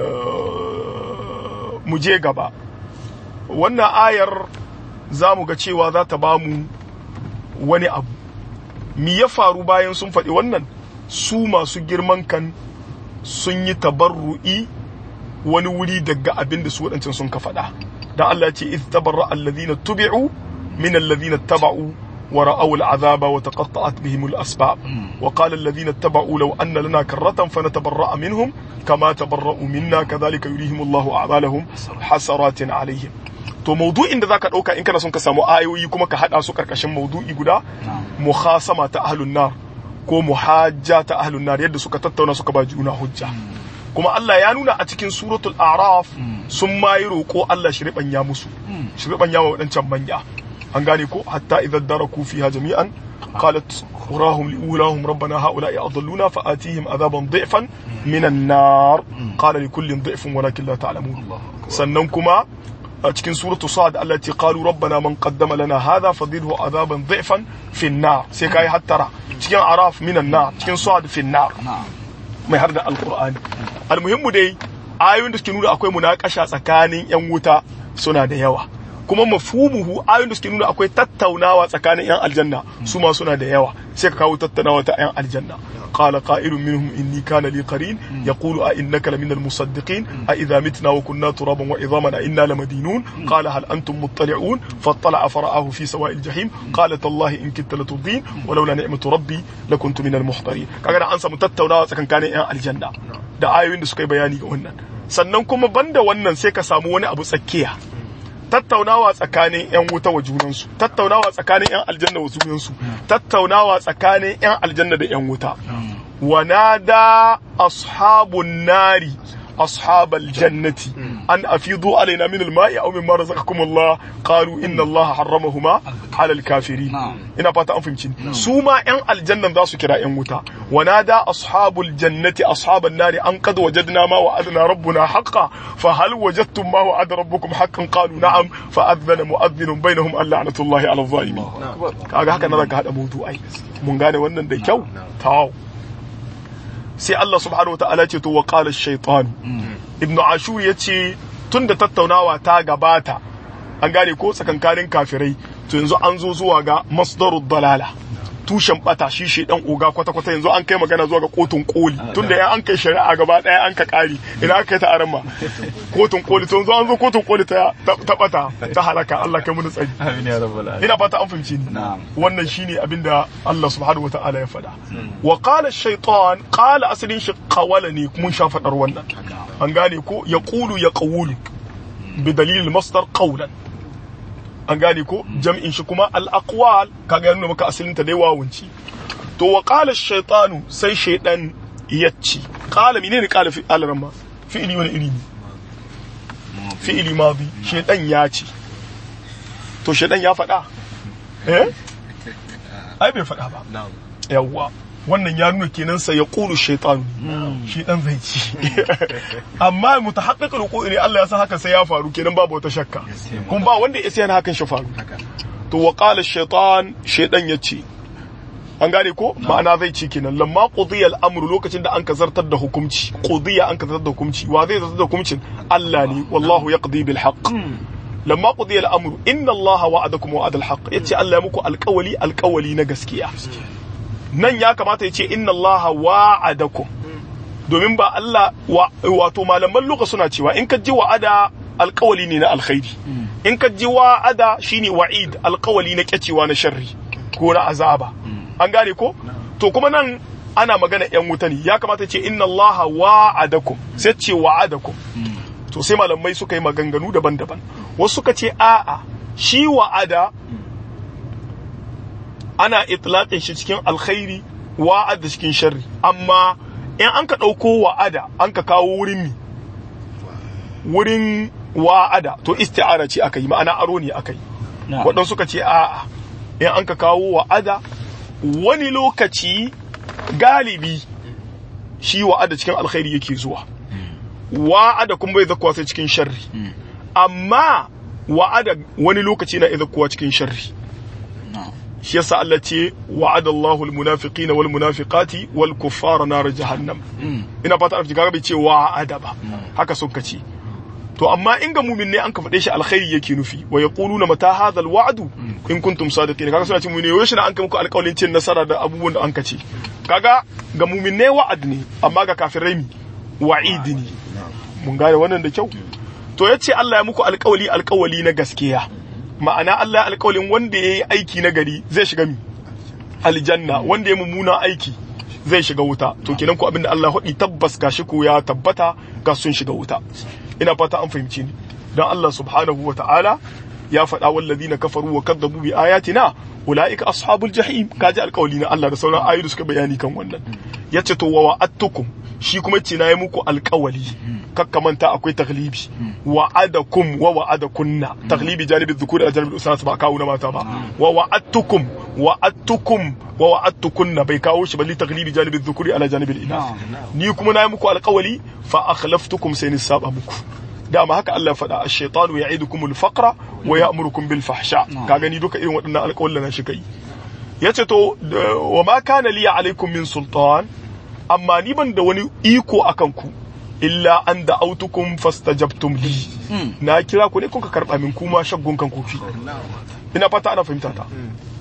mu je gaba wannan ayar za mu ga cewa za ta ba mu wani abu mi ya faru bayan sun faɗi wannan su masu girman kan sun yi tabarru'i wani wuri daga abin da su waɗancan sun ka faɗa da Allah ce iz tabarra alladhina tubi'u min alladhina taba'u wa ra'aw al'azaba wa taqatta'at bihim al-asbab wa qala alladhina taba'u law anna lana karratan fanatabarra'a minhum kama tabarra'u minna kadhalika yurihim Allahu a'malahum hasaratin alaihim to maudu'in da zaka dauka in kana son ka samu ayoyi kuma ka hada su karkashin maudu'i guda muhasama ta ahlun nar ko muhajja ta ahlun nar yadda suka tattauna suka ba juna hujja kuma Allah ya nuna a cikin suratul araf sun ma yi roƙo Allah shi riɓanya musu shi riɓanya wa waɗancan manya an gane ko hatta idan daraku fiha jami'an qalat urahum liulahum rabbana haula'i adalluna fa atihim adaban dhifan minan nar qala likullin dhifun walakin la ta'lamun sannan kuma a cikin suratu sa'ad Allah ce qalu rabbana man qaddama lana hadha fadhilhu adaban dhifan fi an-nar sai kai hattara cikin araf minan nar cikin sa'ad fi an-nar mai har da alqur'ani almuhimmu dai ayoyin da suke nuna akwai munakasha tsakanin yan wuta suna da yawa kuma mafhumuhu ayoyin da suke nuna akwai tattaunawa tsakanin yan aljanna su ma suna da yawa sai ka kawo tattaunawa ta yan aljanna qala qa'ilun minhum inni kana li qarin yaqulu a innaka lamin almusaddiqin a idha mitna wa kunna turaban wa idhaman a inna lamadinun qala hal antum muttali'un fattala'a fara'ahu fi sawa'il jahim qala tallahi in kitta latudin ولولا نعمة ربي لكنت من المحضرين kaga an samu tattaunawa tsakankanin yan aljanna da ayoyin da suka yi bayani ga wannan sannan kuma banda wannan sai ka samu wani abu tsakiya tattaunawa tsakanin 'yan wuta wa junansu tattaunawa tsakanin 'yan aljanna wa junansu tattaunawa tsakanin 'yan aljanna da 'yan wuta wanada ashabun nari ashabal jannati an afidu alaina min alma'i aw mimma razaqakum Allah qalu inna Allah harramahuma ala alkafirin ina fata an fahimci su ma 'yan aljannan za su kira 'yan wuta wanada ashabul jannati ashaban nari an qad wajadna ma wa'adna rabbuna haqqan fa hal wajadtum ma wa'ada rabbukum haqqan qalu na'am fa adhana mu'adhdhinun bainahum an la'natullahi ala adh-dhalimin kaga haka nan ka hada mawdu'ai mun gane wannan da kyau taw sai Allah subhanahu wataala ce to wa qala ash-shaytan ibnu ashur yace tunda tattaunawa ta gabata an gane ko tsakankanin kafirai to yanzu an zo zuwa ga masdarud dalala tushen bata shi shi dan oga kwata kwata yanzu an kai magana zuwa ga kotun koli tunda ya an kai shari'a gaba daya an ka kari ina aka kai ta aran kotun koli to yanzu an zo kotun koli ta ta bata ta halaka Allah kai mun tsari amin ya rabbal alamin ina fata an fahimci ni wannan shine abinda Allah subhanahu wataala ya faɗa wa qala ash-shaytan qala asalin shi qawala ne mun sha fadar wannan an gane ko yaqulu yaqulu bi dalil masdar qawlan an gane ko jam'in shi kuma al-aqwal kaga nuna maka asalin ta dai wawunci to wa qala ash-shaytanu sai shaydan yacci qala menene qala fi al-ramma fi'ili wani iri ne fi'ili madi shaydan ya ce to shaydan ya faɗa eh ai bai faɗa ba yawwa wannan ya nuna kenan sa ya ƙulu shaitanu shi dan zai ci amma mutahaqqiqul wuqu'i ne Allah ya san haka sai ya faru kenan babu wata shakka kuma ba wanda ya san hakan shi faru to wa qala shaitan shaitan yace an gane ko ma'ana zai ci kenan lamma qudiya al-amru lokacin da an ka zartar da hukunci qudiya an ka zartar da hukunci wa zai zartar da hukuncin Allah ne wallahu yaqdi bil haqq lamma qudiya al-amru inna Allah wa'adakum wa'ada al-haqq yace Allah ya muku alƙawali alƙawali na gaskiya nan ya kamata ya ce inna Allah wa'adakum domin ba Allah wato malaman luka suna cewa in ka ji wa'ada alkawali ne na alkhairi in ka ji wa'ada shine wa'id alkawali na kyacewa na sharri ko na azaba an gane ko to kuma nan ana magana yan wuta ne ya kamata ce inna Allah wa'adakum sai ce wa'adakum to sai malamai suka yi maganganu daban-daban wasu suka ce a'a shi wa'ada ana itlaqin shi cikin alkhairi wa'ada cikin sharri amma in an ka ɗauko wa'ada an ka kawo wurin mi wurin wa'ada to isti'ara ce aka yi ma'ana aro ne aka yi waɗansu suka ce a'a in an ka kawo wa'ada wani lokaci galibi shi wa'ada cikin alkhairi yake zuwa wa'ada kuma bai zakuwa sai cikin sharri amma wa'ada wani lokaci na izakuwa cikin sharri shi yasa Allah ce wa'ada Allahu al-munafiqina wal munafiqati wal kuffara nar jahannam ina fata arfi kaga bai ce wa'ada ba haka sun kace to amma in ga mumin ne an ka faɗe shi alkhairi yake nufi wa yaquluna mata hadha al-wa'du in kuntum sadiqin kaga suna ce mumin ne na an kai muku alƙawarin cin nasara da abubuwan da an ka ce kaga ga mumin ne wa'ad ne amma ga kafirai mi wa'idi ne mun gane wannan da kyau to yace Allah ya muku alƙawali alƙawali na gaskiya ma'ana Allah ya alƙawalin wanda yayi aiki na gari zai shiga mi aljanna wanda ya mummuna aiki zai shiga wuta to kenan ko abinda Allah hudi tabbas gashi ko ya tabbata ga sun shiga wuta ina fata an fahimci ni dan Allah subhanahu wa ta'ala ya faɗa wallazina kafaru wa kadzabu bi ayatina ulaika ashabul jahim kaji alƙawali na Allah da sauran ayoyi da suka bayani kan wannan yace to wa wa'adtukum shi kuma ce na yi muku alƙawali kakkamanta akwai taglibi wa'adakum wa wa'adakunna taglibi janibi dhukuri a janibi usana ba kawo na mata ba wa wa'adtukum wa'adtukum wa wa'adtukunna bai kawo shi balli taglibi janibi dhukuri ala janibi inas ni kuma na yi muku alƙawali fa akhlaftukum sai ni saba muku dama haka Allah faɗa ash-shaytanu ya'idukum al-faqra wa ya'murukum bil fahsha ka gani duka irin waɗannan alƙawallan na shi kai yace to wa ma kana li alaikum min sultan amma ni ban da wani iko akan ku illa an da autukum fastajabtum li na kira ku ne kun ka karba min kuma shaggun kan kofi ina fata ana fahimta ta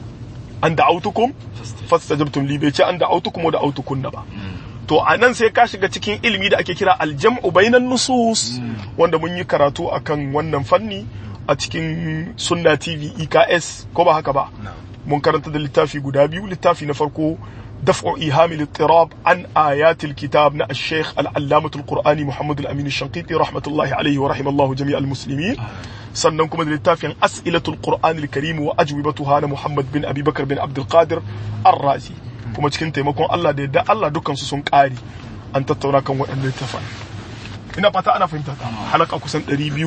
an da autukum fastajabtum li bai ce an da autukum da autukun ba to a nan sai ka shiga cikin ilimi da ake kira aljam'u bainan nusus wanda mun yi karatu akan wannan fanni a cikin sunna tv eks ko ba haka ba mun karanta da littafi guda biyu littafi na farko دفع إيهام الاضطراب عن آيات الكتاب نا الشيخ العلامة القرآني محمد الأمين الشنقيطي رحمة الله عليه ورحم الله جميع المسلمين سننكم للتافع أسئلة القرآن الكريم وأجوبتها محمد بن أبي بكر بن عبد القادر الرازي kuma cikin taimakon Allah da yadda Allah dukansu sun ƙari an tattauna kan waɗannan littafan ina fata ana fahimta ta halaka kusan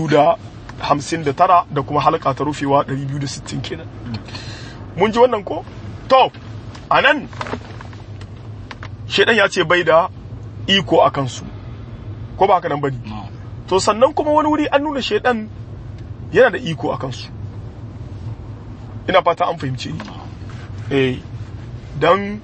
259 da kuma halaka ta rufewa 260 kenan mun ji wannan ko to anan shaidan ya ce bai da iko a kansu ko ba haka nan bane to sannan kuma wani wuri an nuna shaidan yana da iko a kansu ina fata an fahimce ni eh dan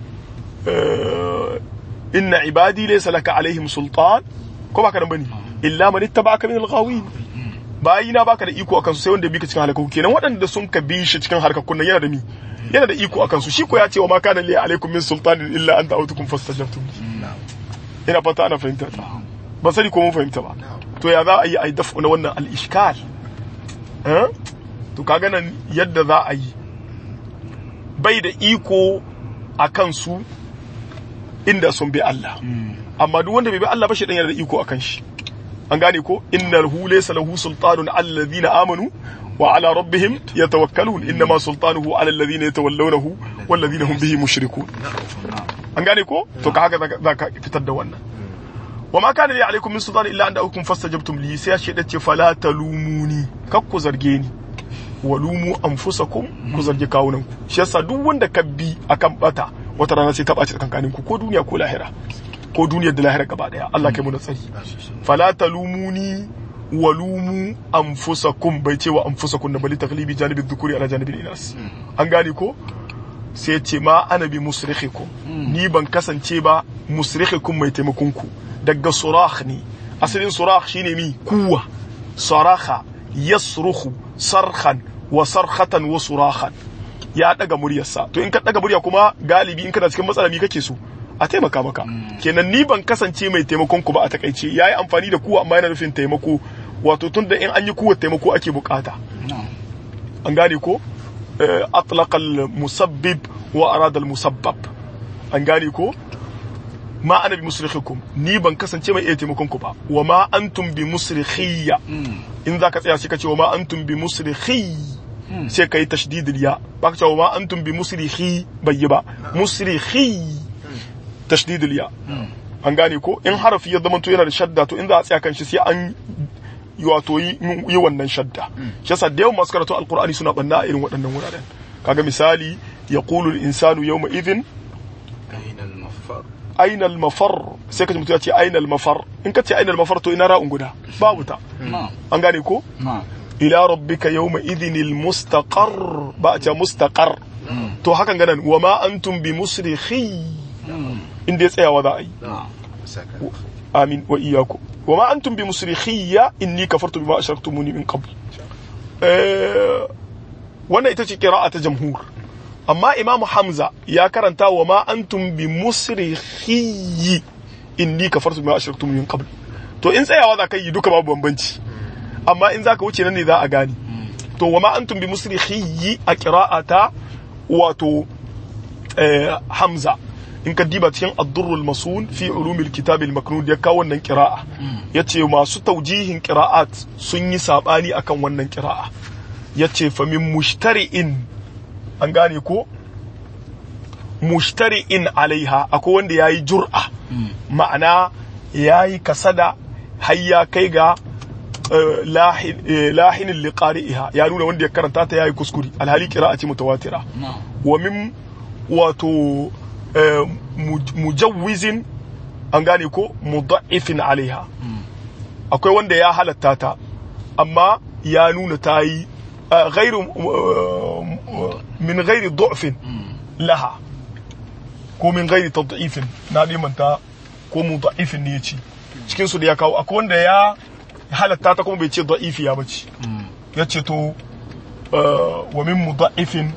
inna ibadi laysa laka alaihim sultan ko ba haka nan bane illa man ittaba'aka min al-ghawin bayina baka da iko akan su sai wanda bi ka cikin halakaku kenan waɗanda sun ka bi shi cikin harkakun nan yana da mi yana da iko akan su shi ko ya ce wa ma kana li alaikum min sultanin illa an da'utukum fastajabtum ina fata ana fahimta ta ba sani ko mun fahimta ba to ya za a yi a dafu na wannan al-ishkal eh to kaga nan yadda za a yi bai da iko akan su inda sun bi Allah amma duk wanda bai bi Allah ba shi dan yana da iko akan shi an gane ko innal hu laysa lahu sultanun alladhina amanu wa ala rabbihim yatawakkalun innama sultanuhu ala alladhina yatawallawnahu walladhina hum bihi mushrikun an gane ko to ka haka zaka fitar da wannan wa ma kana li alaikum min sultan illa an da'ukum fastajabtum li sai shi dace fala talumuni kak ku zarge ni walumu anfusakum ku zargi kawunanku shi yasa duk wanda ka bi akan bata wata rana sai ta ɓaci tsakankaninku ko duniya ko lahira ko duniyar da lahira gaba daya Allah kai mu na tsari fala talumuni walumu anfusakum bai ce wa anfusakum na bali taglibi janibi dhukuri ala janibi inas an gane ko sai ce ma ana bi musrikhikum ni ban kasance ba musrikhikum mai taimakon ku daga surah ne asalin surah shine mi kuwa saraha yasruhu sarhan wa sarhatan wa surahan ya daga muryarsa to in ka daga murya kuma galibi in kana cikin matsala mi kake so a taimaka maka kenan ni ban kasance mai taimakon ku ba a takaice yayi amfani da kuwa amma yana nufin taimako wato tunda in an yi kuwa taimako ake bukata an gane ko atlaqa musabbib wa arada musabbab an gane ko ma ana bi musrikhikum ni ban kasance mai iya taimakon ku ba wa ma antum bi musrikhiyya in zaka tsaya sai ka ce wa ma antum bi musrikhi sai ka yi tashdidil ya ba ka ce wa ma antum bi musrikhi bai yi ba musrikhi tashdidil ya an gane ko in harafi ya zama to yana da shadda to in za a tsaya kan shi sai an wato yi yi wannan shadda shi yasa da yawan masu karatu alqur'ani suna banna a irin waɗannan wuraren kaga misali yaqulu al-insanu yawma idhin أين المفر aina al-mafar sai ka ji mutum ya ce aina al-mafar in ka ce aina al-mafar to ina ra'un guda babu ta نعم an gane ko نعم ila rabbika yawma idhin al-mustaqar ba a ce mustaqar to hakan ganan wa ma antum bi musrikhi inda ya tsayawa za a yi نعم سكت amin wa iyyakum wa ma antum bi musrikhiyya inni kafartu bima ashraktumuni min qabl eh wannan ita ce qira'a ta jamhur amma imam hamza ya karanta wa ma antum bi musrikhiyyi inni kafartu bima ashraktumuni min qabl to in tsayawa za ka yi duka babu bambanci amma in zaka wuce nan ne za a gane to wa ma antum bi musrikhiyyi a qira'ata wato eh, hamza in ka diba cikin addurrul masun fi ulumil kitab al maknud ya kawo wannan qira'a yace masu taujihin qira'at sun yi sabani akan wannan qira'a yace fa min mushtari'in an gane ko mushtari'in alaiha akwai wanda yayi jur'a ma'ana yayi kasada har ya kai ga eh, lahin eh, lahinin liqari'iha ya nuna wanda ya karanta ta yayi kuskure alhali qira'a ce mutawatira نعم wa min wato eh, muj- mujawwizin an gane ko mudha'ifin alaiha akwai wanda ya halatta ta amma ya nuna ta yi eh, ghairu eh, min ghairi du'fin laha ko min ghairi tad'ifin na manta ko mudha'ifin ne yace cikin su da ya kawo akwai wanda ya halatta ta kuma bai ce da'ifiya bace yace to eh, wa min mudha'ifin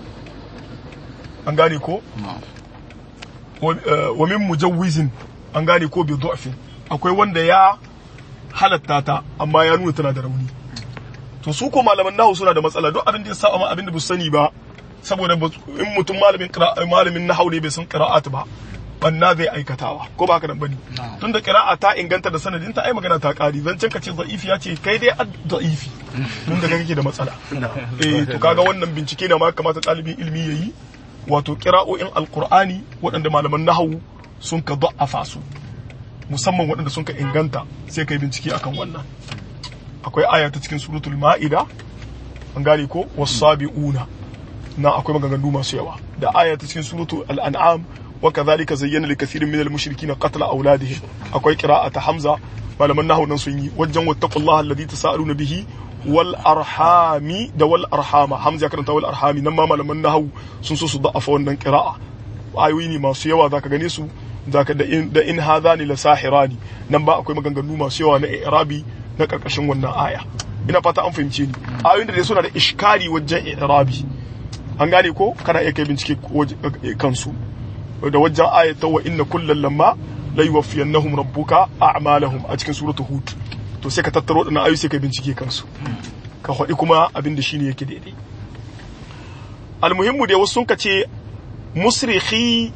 an gane ko نعم wa eh, wa min mujawwizin an gane ko bi du'fin akwai wanda ya halatta ta amma ya nuna tana da rauni to su ko malaman nahu suna da matsala duk abin da ya sa amma abin da ba su sani ba saboda ba su- in mutum malamin qira'a malamin nahu ne bai san qira'at ba banna zai aikatawa ko ba haka nan bane Na'am. tunda qira'a ta inganta da sanadin ta ai magana ta kari zancen ka ce da'ifi ya ce kai dai ad da'ifi mun da kake da matsala eh to kaga wannan bincike ne ma kamata ɗalibin ilimi yayi wato qira'o'in alqur'ani waɗanda malaman nahawu sun ka da'afa su musamman waɗanda sun ka inganta sai kai bincike akan wannan akwai aya ta cikin suratul ma'ida an gane ko wasabi'una na akwai maganganu masu yawa da aya ta cikin suratul al'an'am wa kadhalika zayyana likathirin minal mushrikina qatla auladihim akwai qira'ata hamza malaman nahwu nan sun yi wajen wattaqullaha alladhi tasaaluna bihi wal arhami da wal arhama hamza ya karanta wal arhami nan ma malaman nahwu sun so su da'afa wannan qira'a ayoyi ne masu yawa zaka gane su zaka da in da in hadhani la sahirani nan ba akwai maganganu masu yawa na i'rabi na karkashin wannan aya ina fata an fahimce ni ayoyin da dai suna da iskari wajen i'rabi an gane ko kana iya kai bincike waje- eh, kansu da wajen ayata wa inna kullal lamma la yuwaffiyannahum rabbuka a'malahum a cikin suratul hud to sai ka tattaro wadannan ayoyi sai ka bincike kansu ka faɗi kuma abin da shine yake daidai almuhimmu dai wasu sun ka ce musrikhi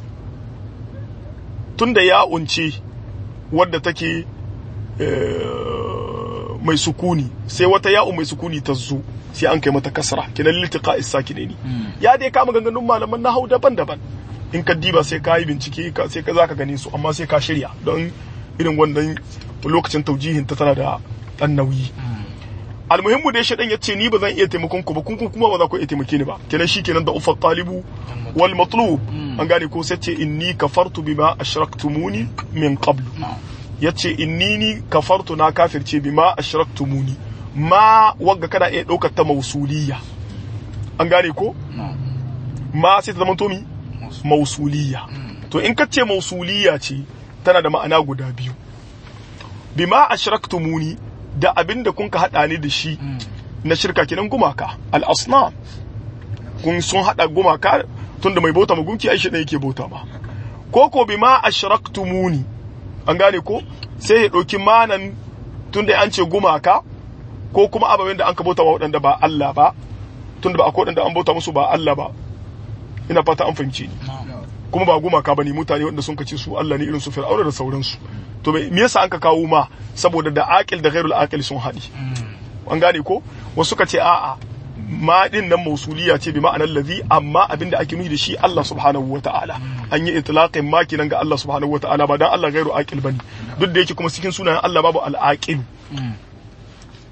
tunda ya unce wadda take eh, mai sukuni sai wata ya'u mai sukuni ta zo sai an kai mata kasra kinan liltiqa isakinaini ya dai kama ganganun malaman nahau daban-daban in ka diba sai ka yi bincike ka sai ka zaka gane su amma sai ka shirya don irin wannan lokacin taujihin ta tana da dan nauyi almuhimmu dai shaɗan ya ce ni ba zan iya taimakon ku ba kun kun kuma ba za ku iya taimake ni ba kenan shi kenan da ufar talibu wal matlub an gane ko sai ce inni kafartu bima ashraktumuni min qablu yace inni ni kafartu na kafirce bima ashraktumuni ma wagga kana iya ɗaukar ta mausuliya an gane ko ma sai ta zama to mi mausuliya to in ka ce mausuliya ce tana da ma'ana guda biyu bima ashraktumuni da abin da kun ka haɗa ni da shi na shirka kenan gumaka al-asnam kun sun haɗa gumaka tunda mai bauta ma gunki ai shi ne yake bauta ma ko ko bima ashraktumuni an gane ko sai ya ɗauki manan tunda an ce gumaka ko kuma ababen da an ka bauta wa waɗanda ba Allah ba tunda ba akwai waɗanda an bauta musu ba Allah ba ina fata an fahimce ni kuma ba gumaka bane mutane wanda sun kace su Allah ne irin su Fir'auna da sauransu to me yasa an ka kawo ma saboda da aqil da ghairul aqil sun haɗi an gane ko wasu ka ce a'a ma din nan mausuliya ce bi ma'anar ladhi amma abinda ake nufi da shi Allah subhanahu wata'ala an yi itlaqin ma kinan ga Allah subhanahu wata'ala ba dan Allah ghairu aqil bane duk da yake kuma cikin sunayen Allah babu al-aqil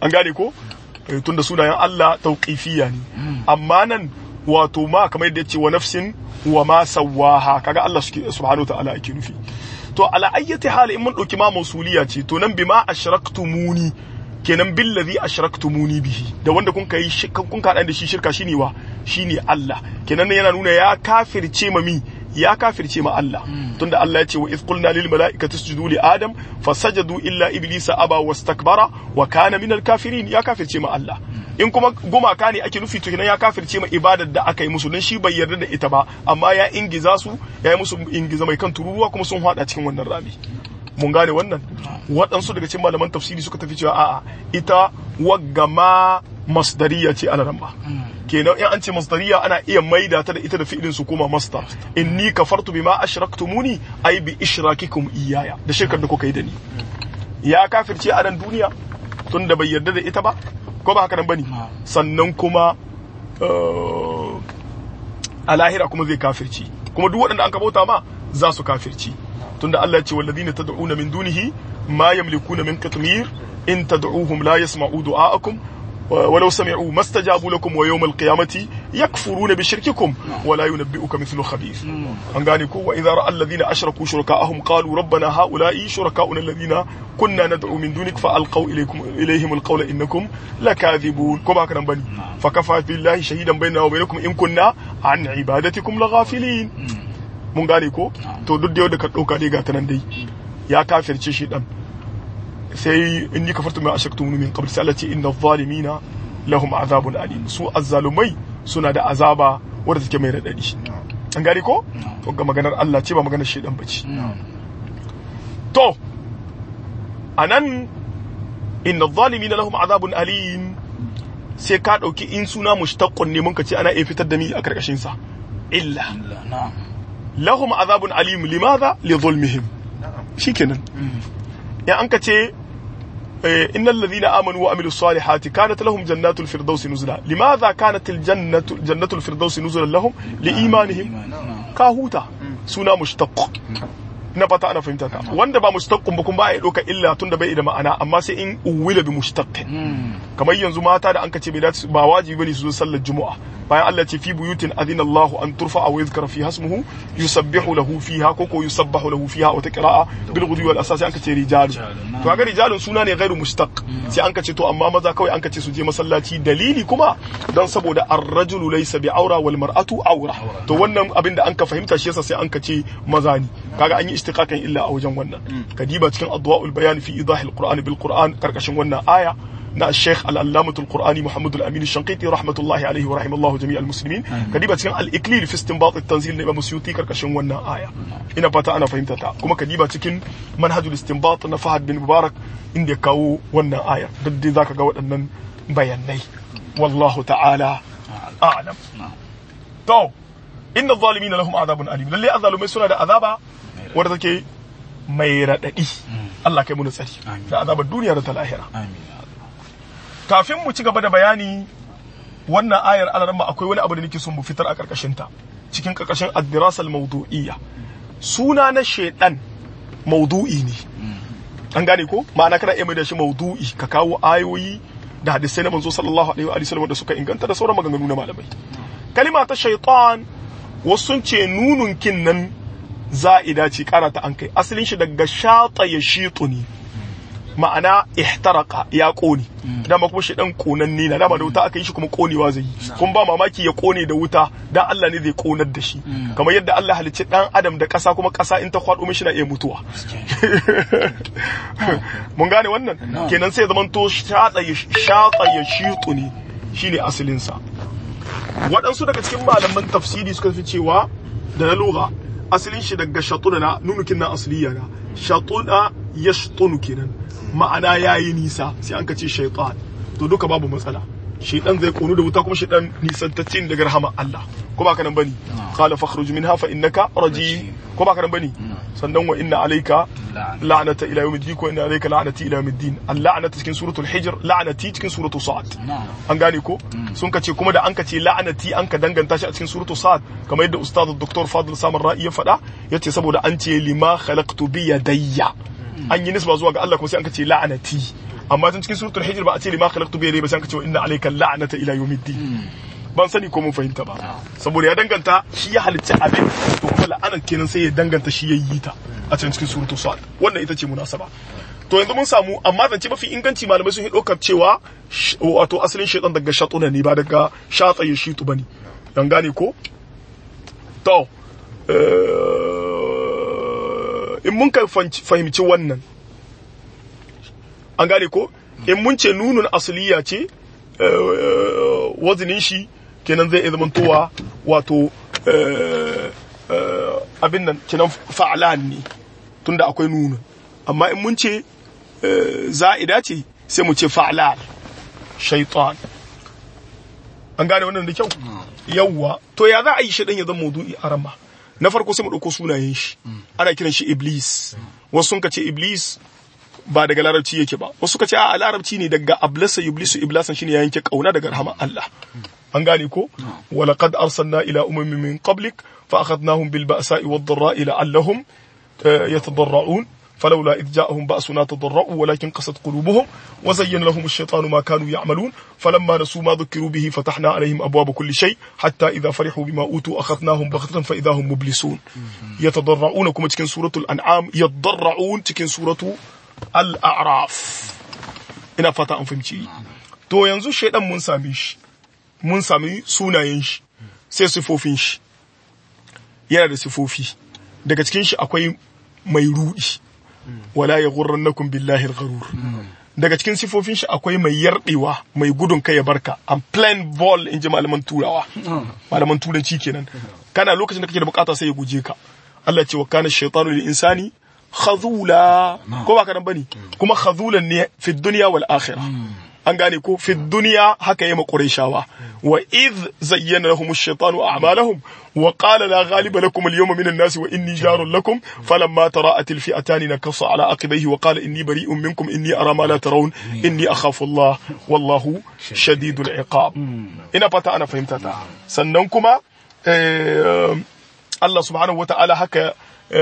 an gane ko Eh, tunda sunayen Allah tauqifiyya ne amma nan wato ma kamar yadda yace wa nafsin wa ma sawaha kaga Allah suke subhanahu ta'ala yake nufi to ala ayyati hali in mun dauki ma mausuliya ce to nan bima ashraktumuni kenan billazi ashraktumuni bihi da wanda kun kai shi- kun kaɗan da shi shirka shine wa shine Allah kenan nan yana nuna ya kafirce ma mi ya kafirce ma Allah tunda Allah ya ce wa iz qulna lil malaikati isjudu li adam fasajadu illa iblisa aba wastakbara wa kana minal kafirin ya kafirce ma Allah in kuma gumaka ne ake nufi to kenan ya kafirce ma ibadar da aka yi musu dan shi bai yarda da ita ba amma ya ingiza su ya yi musu ingiza mai kan tururuwa kuma sun hada cikin wannan rami mun gane wannan waɗansu daga cikin malaman tafsiri suka tafi cewa a'a ita waggama masdariya ce ala ramba kenan in an ce masdariya ana iya maida ta da ita da fi'ilin su koma masdar inni kafartu bima ashraktumuni ay bi ishrakikum iyaya da shirkar da kuka yi da ni ya kafirce a nan duniya tun da bai yarda da ita ba ko ba haka nan bane sannan kuma eh, a lahira kuma zai kafirci kuma duk waɗanda an bauta ma za su kafirci tunda Allah ya ce walladhina tad'una min dunihi ma yamlikuna min qitmir in tad'uhum la yasma'u du'aakum ولو سمعوا ما استجابوا لكم ويوم القيامة يكفرون بشرككم ولا ينبئك مثل خبير an gane ko wa idza ra'a alladhina ashraku shuraka'ahum qalu rabbana ha'ula'i shuraka'una alladhina kunna nad'u min dunik fa alqaw ilaykum ilayhim alqawla innakum lakathibun ko ba kana bani fa kafa billahi shahidan bainana wa bainakum in kunna an ibadatikum laghafilin mun gane ko to duk da yau da ka dauka dai ga ta nan dai ya kafirce shi dan sai in ni kafartu mai ashaktu min qabl sai Allah ce inna zalimina lahum azabun alim su azzalumai suna da azaba wadda take mai radadi an gane ko to ga maganar Allah ce ba maganar shedan bace to anan inna zalimina lahum azabun alim sai ka dauki in suna mushtaqqun ne mun ka ce ana iya fitar da mi a karkashin sa illa na'am lahum azabun alim limadha li zulmihim shikenan in an ka ce eh, innal ladhina amanu wa amilus salihati kanat lahum jannatul firdausi nuzula limadha kanat al jannatu jannatul firdausi nuzulan lahum li imanihim ka huta suna mushtaq na fata ana fahimta ka wanda ba mushtaqun ba kun ba ya doka illa tunda bai da ma'ana amma sai in uwila bi mushtaqin kamar yanzu mata da an kace bai dace ba wajibi bane su zo sallar juma'a bayan Allah ce fi buyutin adina Allahu an turfa wa yuzkara fi hasmuhu yusabbihu lahu fiha ko ko yusabbahu lahu fiha wa taqra'a bil ghudwi wal asasi an kace rijalu to kaga rijalun suna ne ghairu mushtaq sai an kace to amma maza kawai an kace su je masallaci dalili kuma dan saboda ar-rajulu laysa bi aura wal mar'atu aura to wannan abin da an ka fahimta shi yasa sai an kace maza ne kaga an yi istiqaqan illa a wajen wannan kadiba cikin adwa'ul bayan fi idahil qur'an bil qur'an karkashin wannan aya na Sheikh Al-Allamah Al-Qur'ani Muhammad Al-Amin Shanqiti rahmatullahi alaihi wa rahimallahu jami' al-muslimin kadiba cikin al-Iklil fi istinbat at-tanzil na Imam Suyuti karkashin wannan aya ina fata ana fahimta ta kuma kadiba cikin manhajul istinbat na Fahad bin Mubarak inda ya kawo wannan aya duk dai zaka ga waɗannan bayanai wallahu ta'ala a'lam to inna adh-dhalimina lahum adhabun alim lalle azalumai suna da azaba wadda take mai radadi Allah kai mu tsari Amin. da azabar duniya da ta lahira amin kafin mu ci gaba da bayani wannan ayar alarma akwai wani abu da nake son mu fitar a karkashin ta cikin karkashin ad-dirasal mawdu'iyya suna na shedan mawdu'i ne an gane ko ma'ana kana iya mai da shi mawdu'i ka kawo ayoyi da hadisai na manzo sallallahu alaihi wa sallam da suka inganta da sauran maganganu na malamai kalima ta shaytan wasu sun ce nunun kin nan za'ida ce kara ta an kai asalin shi daga shata ya shitu ne ma'ana ihtaraka ya kone dama kuma shi dan konanne na dama da wuta aka yi shi kuma konewa zai yi kun ba mamaki ya kone da wuta dan Allah ne zai konar da shi kamar yadda Allah halicci dan adam da kasa kuma kasa in ta kwado mishi na iya mutuwa mun gane wannan kenan sai zaman to shatsa ya shatsa ya shitu ne shine asalin sa waɗansu daga cikin malaman tafsiri suka fi cewa da na lugha asalin shi daga shatuna na nunukin na asliya na shatuna ya shatunu kenan ma'ana yayi nisa sai an ka ce shaitan to duka babu matsala shaitan zai konu da wuta kuma shaitan nisantacce ne daga rahama Allah ko ba ka nan bane qala fakhruj minha fa innaka rajim ko ba ka nan bane sannan wa inna alayka la'nata ila yawmiddin ko inna alayka la'nati ila yawmiddin al-la'nata cikin suratul hijr la'nati cikin suratul sa'd an gane ko sun ka ce kuma da an ka ce la'anati an ka danganta shi a cikin suratul sa'd kamar yadda ustaz dr fadl samar ra'i ya faɗa yace saboda an ce lima khalaqtu bi yadayya an yi nisba zuwa ga Allah kuma sai an ka ce la'anati amma tun cikin suratul hijr ba a ce lima khalaqtu bi yadayhi ba sai ka ce inna alayka la'nata ila yawmiddin ban sani ko mun fahimta ba saboda ya danganta shi ya halicci abin to kuma la'anar kenan sai ya danganta shi ya yi ta a can cikin suratul sad wannan ita ce munasaba to yanzu mun samu amma zance mafi inganci malamai sun yi ɗaukar cewa wato asalin shaitan daga shatuna ne ba daga shatsa ya shitu bane dan gane ko to in mun ka fahimci wannan an gane ko in mun ce nunun asaliya ce wazinin shi kenan zai iya zamantowa wato abin nan kenan fa'alan ne tunda akwai nunun amma in mun ce za'ida ce sai mu ce fa'alan shaitan an gane wannan da kyau yawwa to ya za a yi shi ya zama maudu'i a rama na farko sai mu ɗauko sunayen shi ana kiran shi iblis wasu sun ka ce iblis ba daga larabci yake ba wasu ka ce a larabci ne daga ablasa iblisu iblasan shine ya yanke kauna daga rahama Allah an gane ko walaqad arsalna ila umamin min qablik fa akhadnahum bil ba'sa'i wad dharra'i la'allahum yatadarra'un فلولا إذ جاءهم بأسنا تضرعوا ولكن قست قلوبهم وزين لهم الشيطان ما كانوا يعملون فلما نسوا ما ذكروا به فتحنا عليهم أبواب كل شيء حتى إذا فرحوا بما أوتوا أخذناهم بغتة فإذا هم مبلسون يتضرعون كما تكن سورة الأنعام يتضرعون تكن سورة الأعراف ina fata an fahimci to yanzu shaidan mun same shi mun sami sunayen shi sai sifofin shi yana da sifofi daga cikin shi akwai mai rudi wala ya ghurrannakum billahi al-gharur daga cikin sifofin shi akwai mai yardewa mai gudun kai ya barka an plain ball in ji malaman turawa malaman turanci kenan kana lokacin da kake da bukata sai ya guje ka Allah ce wa kana shaytanu lil insani khazula ko ba kadan bane kuma khazulan ne fi dunya wal akhirah an gane ko fi duniya haka yi qurayshawa wa id zayyana lahum ash-shaytanu a'malahum wa qala la ghaliba lakum al-yawma min an-nasi wa inni jarun lakum falamma tara'at al-fi'atan nakasa ala aqibayhi wa qala inni bari'un minkum inni ara ma la tarawun inni akhafu Allah wallahu shadidul iqab ina fata ana fahimta ta sannan kuma Allah subhanahu wa ta'ala haka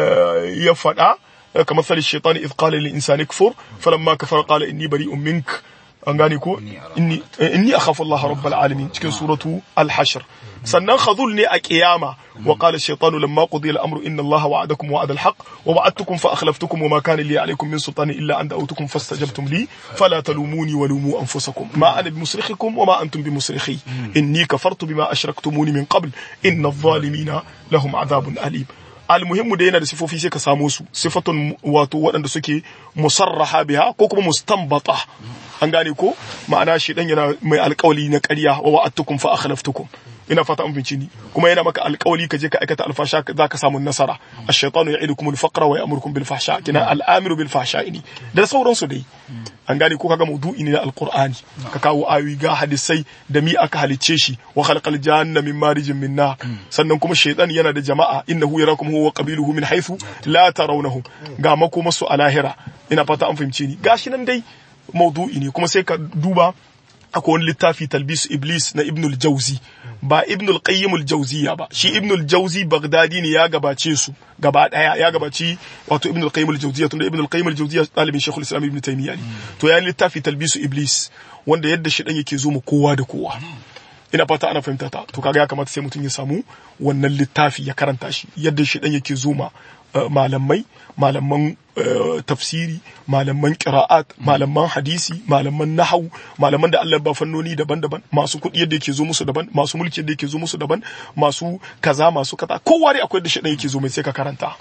ya faɗa kamar sali shaitan idh qala lil insani kfur falamma kafara qala inni bari'un mink an gane ko inni inni akhafu Allah rabbul alamin cikin suratu al-hashr sannan khadhul ne a qiyama wa qala ash-shaytanu lamma qudiya al-amru inna Allah wa'adakum wa'ada al-haqq wa wa'adtukum fa akhlaftukum wa ma kana li alaykum min sultani illa an da'awtukum fastajabtum li fala talumuni wa lumu anfusakum ma ana bimusrikhikum wa ma antum bimusrikhi inni kafartu bima ashraktumuni min qabl inna adh-dhalimina lahum 'adhabun alim almuhimmu da yana da sifofi sai ka samo su sifatun wato waɗanda suke musarraha biha ko kuma mustanbata an gane ko ma'ana shi dan yana mai alƙawli na ƙarya wa wa'adtukum fa akhlaftukum ina fata an finci ni kuma yana maka alƙawli ka je ka aikata alfasha za ka samu nasara ash-shaytanu ya'idukum al-faqra wa ya'murukum bil fahsha kina al-amiru bil fahsha ne da sauransu dai an gane ko kaga maudu'i ne na alqur'ani ka kawo ayoyi ga hadisai da mi aka halicce shi wa khalaqal janna min marijin min nar sannan kuma shaytan yana da jama'a innahu yarakum huwa qabiluhu min haythu la tarawnahum ga makoma su a lahira ina fata an fahimce ni gashi nan dai maudu'i ne kuma sai ka duba akwai wani littafi talbisu iblis na ibnul jauzi ba ibnul qayyim al-jawziya ba shi ibnul jauzi bagdadi ne ya gabace su gaba daya ya gabaci wato ibnul qayyim al-jawziya tunda ibnul qayyim al-jawziya dalibin shaykhul islam ibn taymiyyah ne to ya littafi talbisu iblis wanda yadda shi dan yake zo mu kowa da kowa ina fata ana fahimta ta to kaga ya kamata sai mutum ya samu wannan littafi ya karanta shi yadda shi dan yake zo ma malamai malaman tafsiri malaman qira'at malaman hadisi malaman nahwu malaman da Allah ba fannoni daban-daban masu kuɗi yadda yake zo musu daban masu mulki yadda yake zo musu daban masu kaza masu kaza kowa dai akwai da shi yake zo mai sai ka karanta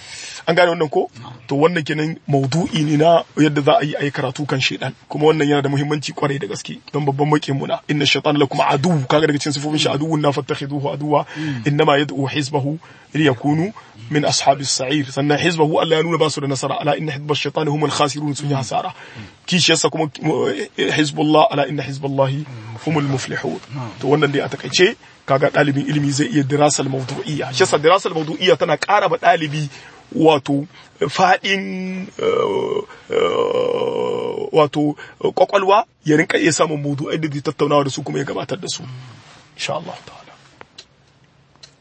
an gane wannan ko to wannan kenan maudu'i ne na yadda za a yi ayi karatu kan shedan kuma wannan yana da muhimmanci kwarai da gaske don babban makin muna inna shaytan lakum adu kaga daga cikin sifofin shi aduwwun na fattakhiduhu aduwa innama yad'u hizbahu liyakunu min ashabis sa'ir sannan hizbahu Allah ya nuna ba su da nasara ala inna hizbash shaytan humul khasirun sun yi hasara kishiyarsa kuma hizbullah ala inna hizballahi humul muflihun to wannan dai a takaice kaga dalibin ilimi zai iya dirasal mawdu'iyya shi yasa dirasal mawdu'iyya tana ƙara ba dalibi wato faɗin wato kwakwalwa ya rinka iya samun maudu'ai da zai tattaunawa da su kuma ya gabatar da su insha Allah ta'ala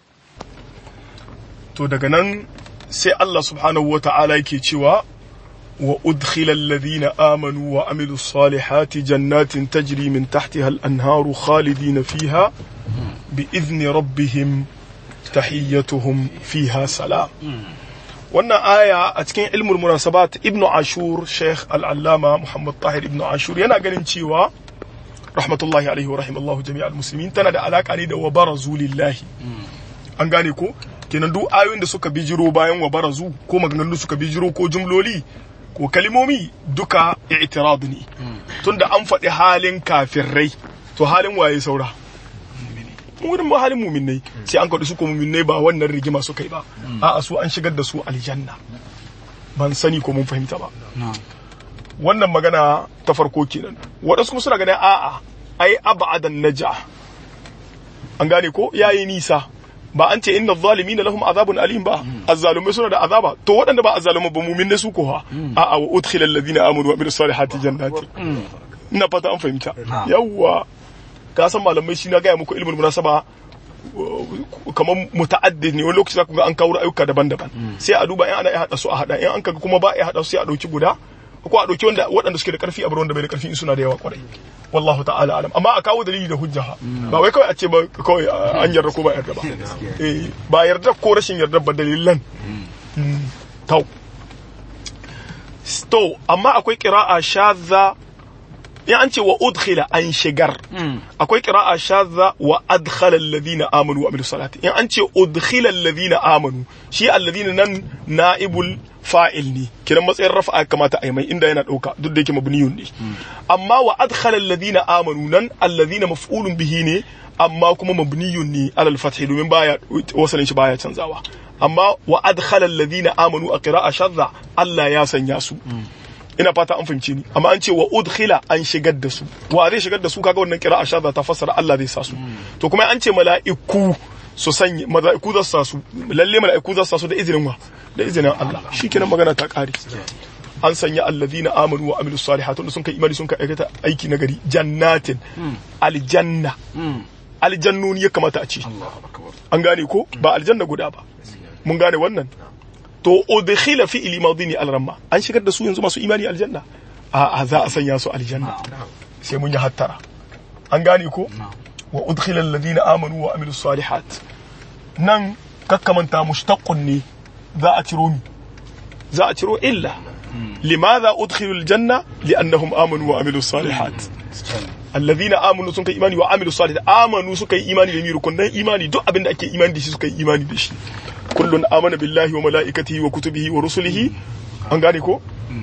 to daga nan sai Allah subhanahu wa ta'ala yake cewa وأدخل الذين آمنوا وعملوا الصالحات جنات تجري من تحتها الأنهار خالدين فيها بإذن ربهم تحيتهم فيها سلام wannan aya a cikin ilmul munasabat ibnu ashur sheikh al'allama muhammad tahir ibnu ashur yana ganin cewa rahmatullahi alaihi wa rahimallahu jami'al muslimin tana da alaka ne da wa barazu lillahi an gane ko kenan duk ayoyin da suka bijiro bayan wa barazu ko maganganun da suka bijiro ko jumloli ko kalimomi duka i'tirad ne tunda an faɗi halin kafirai to halin waye saura wurin ba halin muminai sai an kaɗu su ko muminai ba wannan rigima suka yi ba a'a su an shigar da su aljanna ban sani ko mun fahimta ba wannan magana ta farko kenan waɗansu kuma suna ganin a'a ai abadan naja an gane ko yayi nisa ba an ce inna zalimina lahum azabun alim ba azzalumai suna da azaba to waɗanda ba azzalumai ba mumin su ko ha a'a wa udkhila alladhina amanu wa amilus salihati jannati ina fata an fahimta yawwa ka san malamai shi na gaya muku ilmin munasaba kamar muta'addid ne wani lokaci za ku ga an kawo ayyuka daban-daban sai a duba in ana iya hada su a hada in an kaga kuma ba iya hada su sai a dauki guda ko a dauki wanda waɗanda suke da karfi a bar wanda bai da karfi in suna da yawa kwarai wallahu ta'ala alam amma a kawo dalili da hujja ba wai kawai a ce ba kawai an yarda ko ba yarda ba eh ba yarda ko rashin yarda ba dalilan tau to amma akwai qira'a shadza in an ce wa udkhila an shigar akwai qira'a shadza wa adkhala alladhina amanu wa amilus salati in an ce udkhila alladhina amanu shi alladhina nan naibul fa'il ne kiran matsayin rafa'a kamata a yi mai inda yana dauka duk da yake mabniyun ne amma wa adkhala alladhina amanu nan alladhina maf'ulun bihi ne amma kuma mabniyun ne alal fathi domin baya wasalin shi baya canzawa amma wa adkhala alladhina amanu a qira'a shadza Allah ya sanya su ina fata an fahimce ni amma an ce wa udkhila an shigar da su wa zai shigar da su kaga wannan qira'a shadda ta fassara Allah zai sa su to kuma an ce mala'iku su sanya mala'iku za su sa su lalle mala'iku za su sa su da izinin wa da izinin Allah shikenan magana ta kare an sanya alladhina amanu wa amilus salihati wanda sun kai imani sun kai aikata aiki na gari jannatin aljanna aljannuni ya kamata a ce an gane ko ba aljanna guda ba mun gane wannan to udkhila fi ilmadini alramma an shigar da su yanzu masu imani aljanna a za a sanya su aljanna sai mun yi hattara an gane ko wa udkhila alladhina amanu wa amilus salihat nan kakkamanta mushtaqqun ne za a ciro mi za a ciro illa limadha udkhilu aljanna li'annahum amanu wa amilus salihat alladhina amanu sun kai imani wa amilus salihat amanu suka yi imani da mi rukunan imani duk abin da ake imani da shi suka yi imani da shi kullun amana billahi wa mala'ikatihi wa kutubihi wa rusulihi an gane ko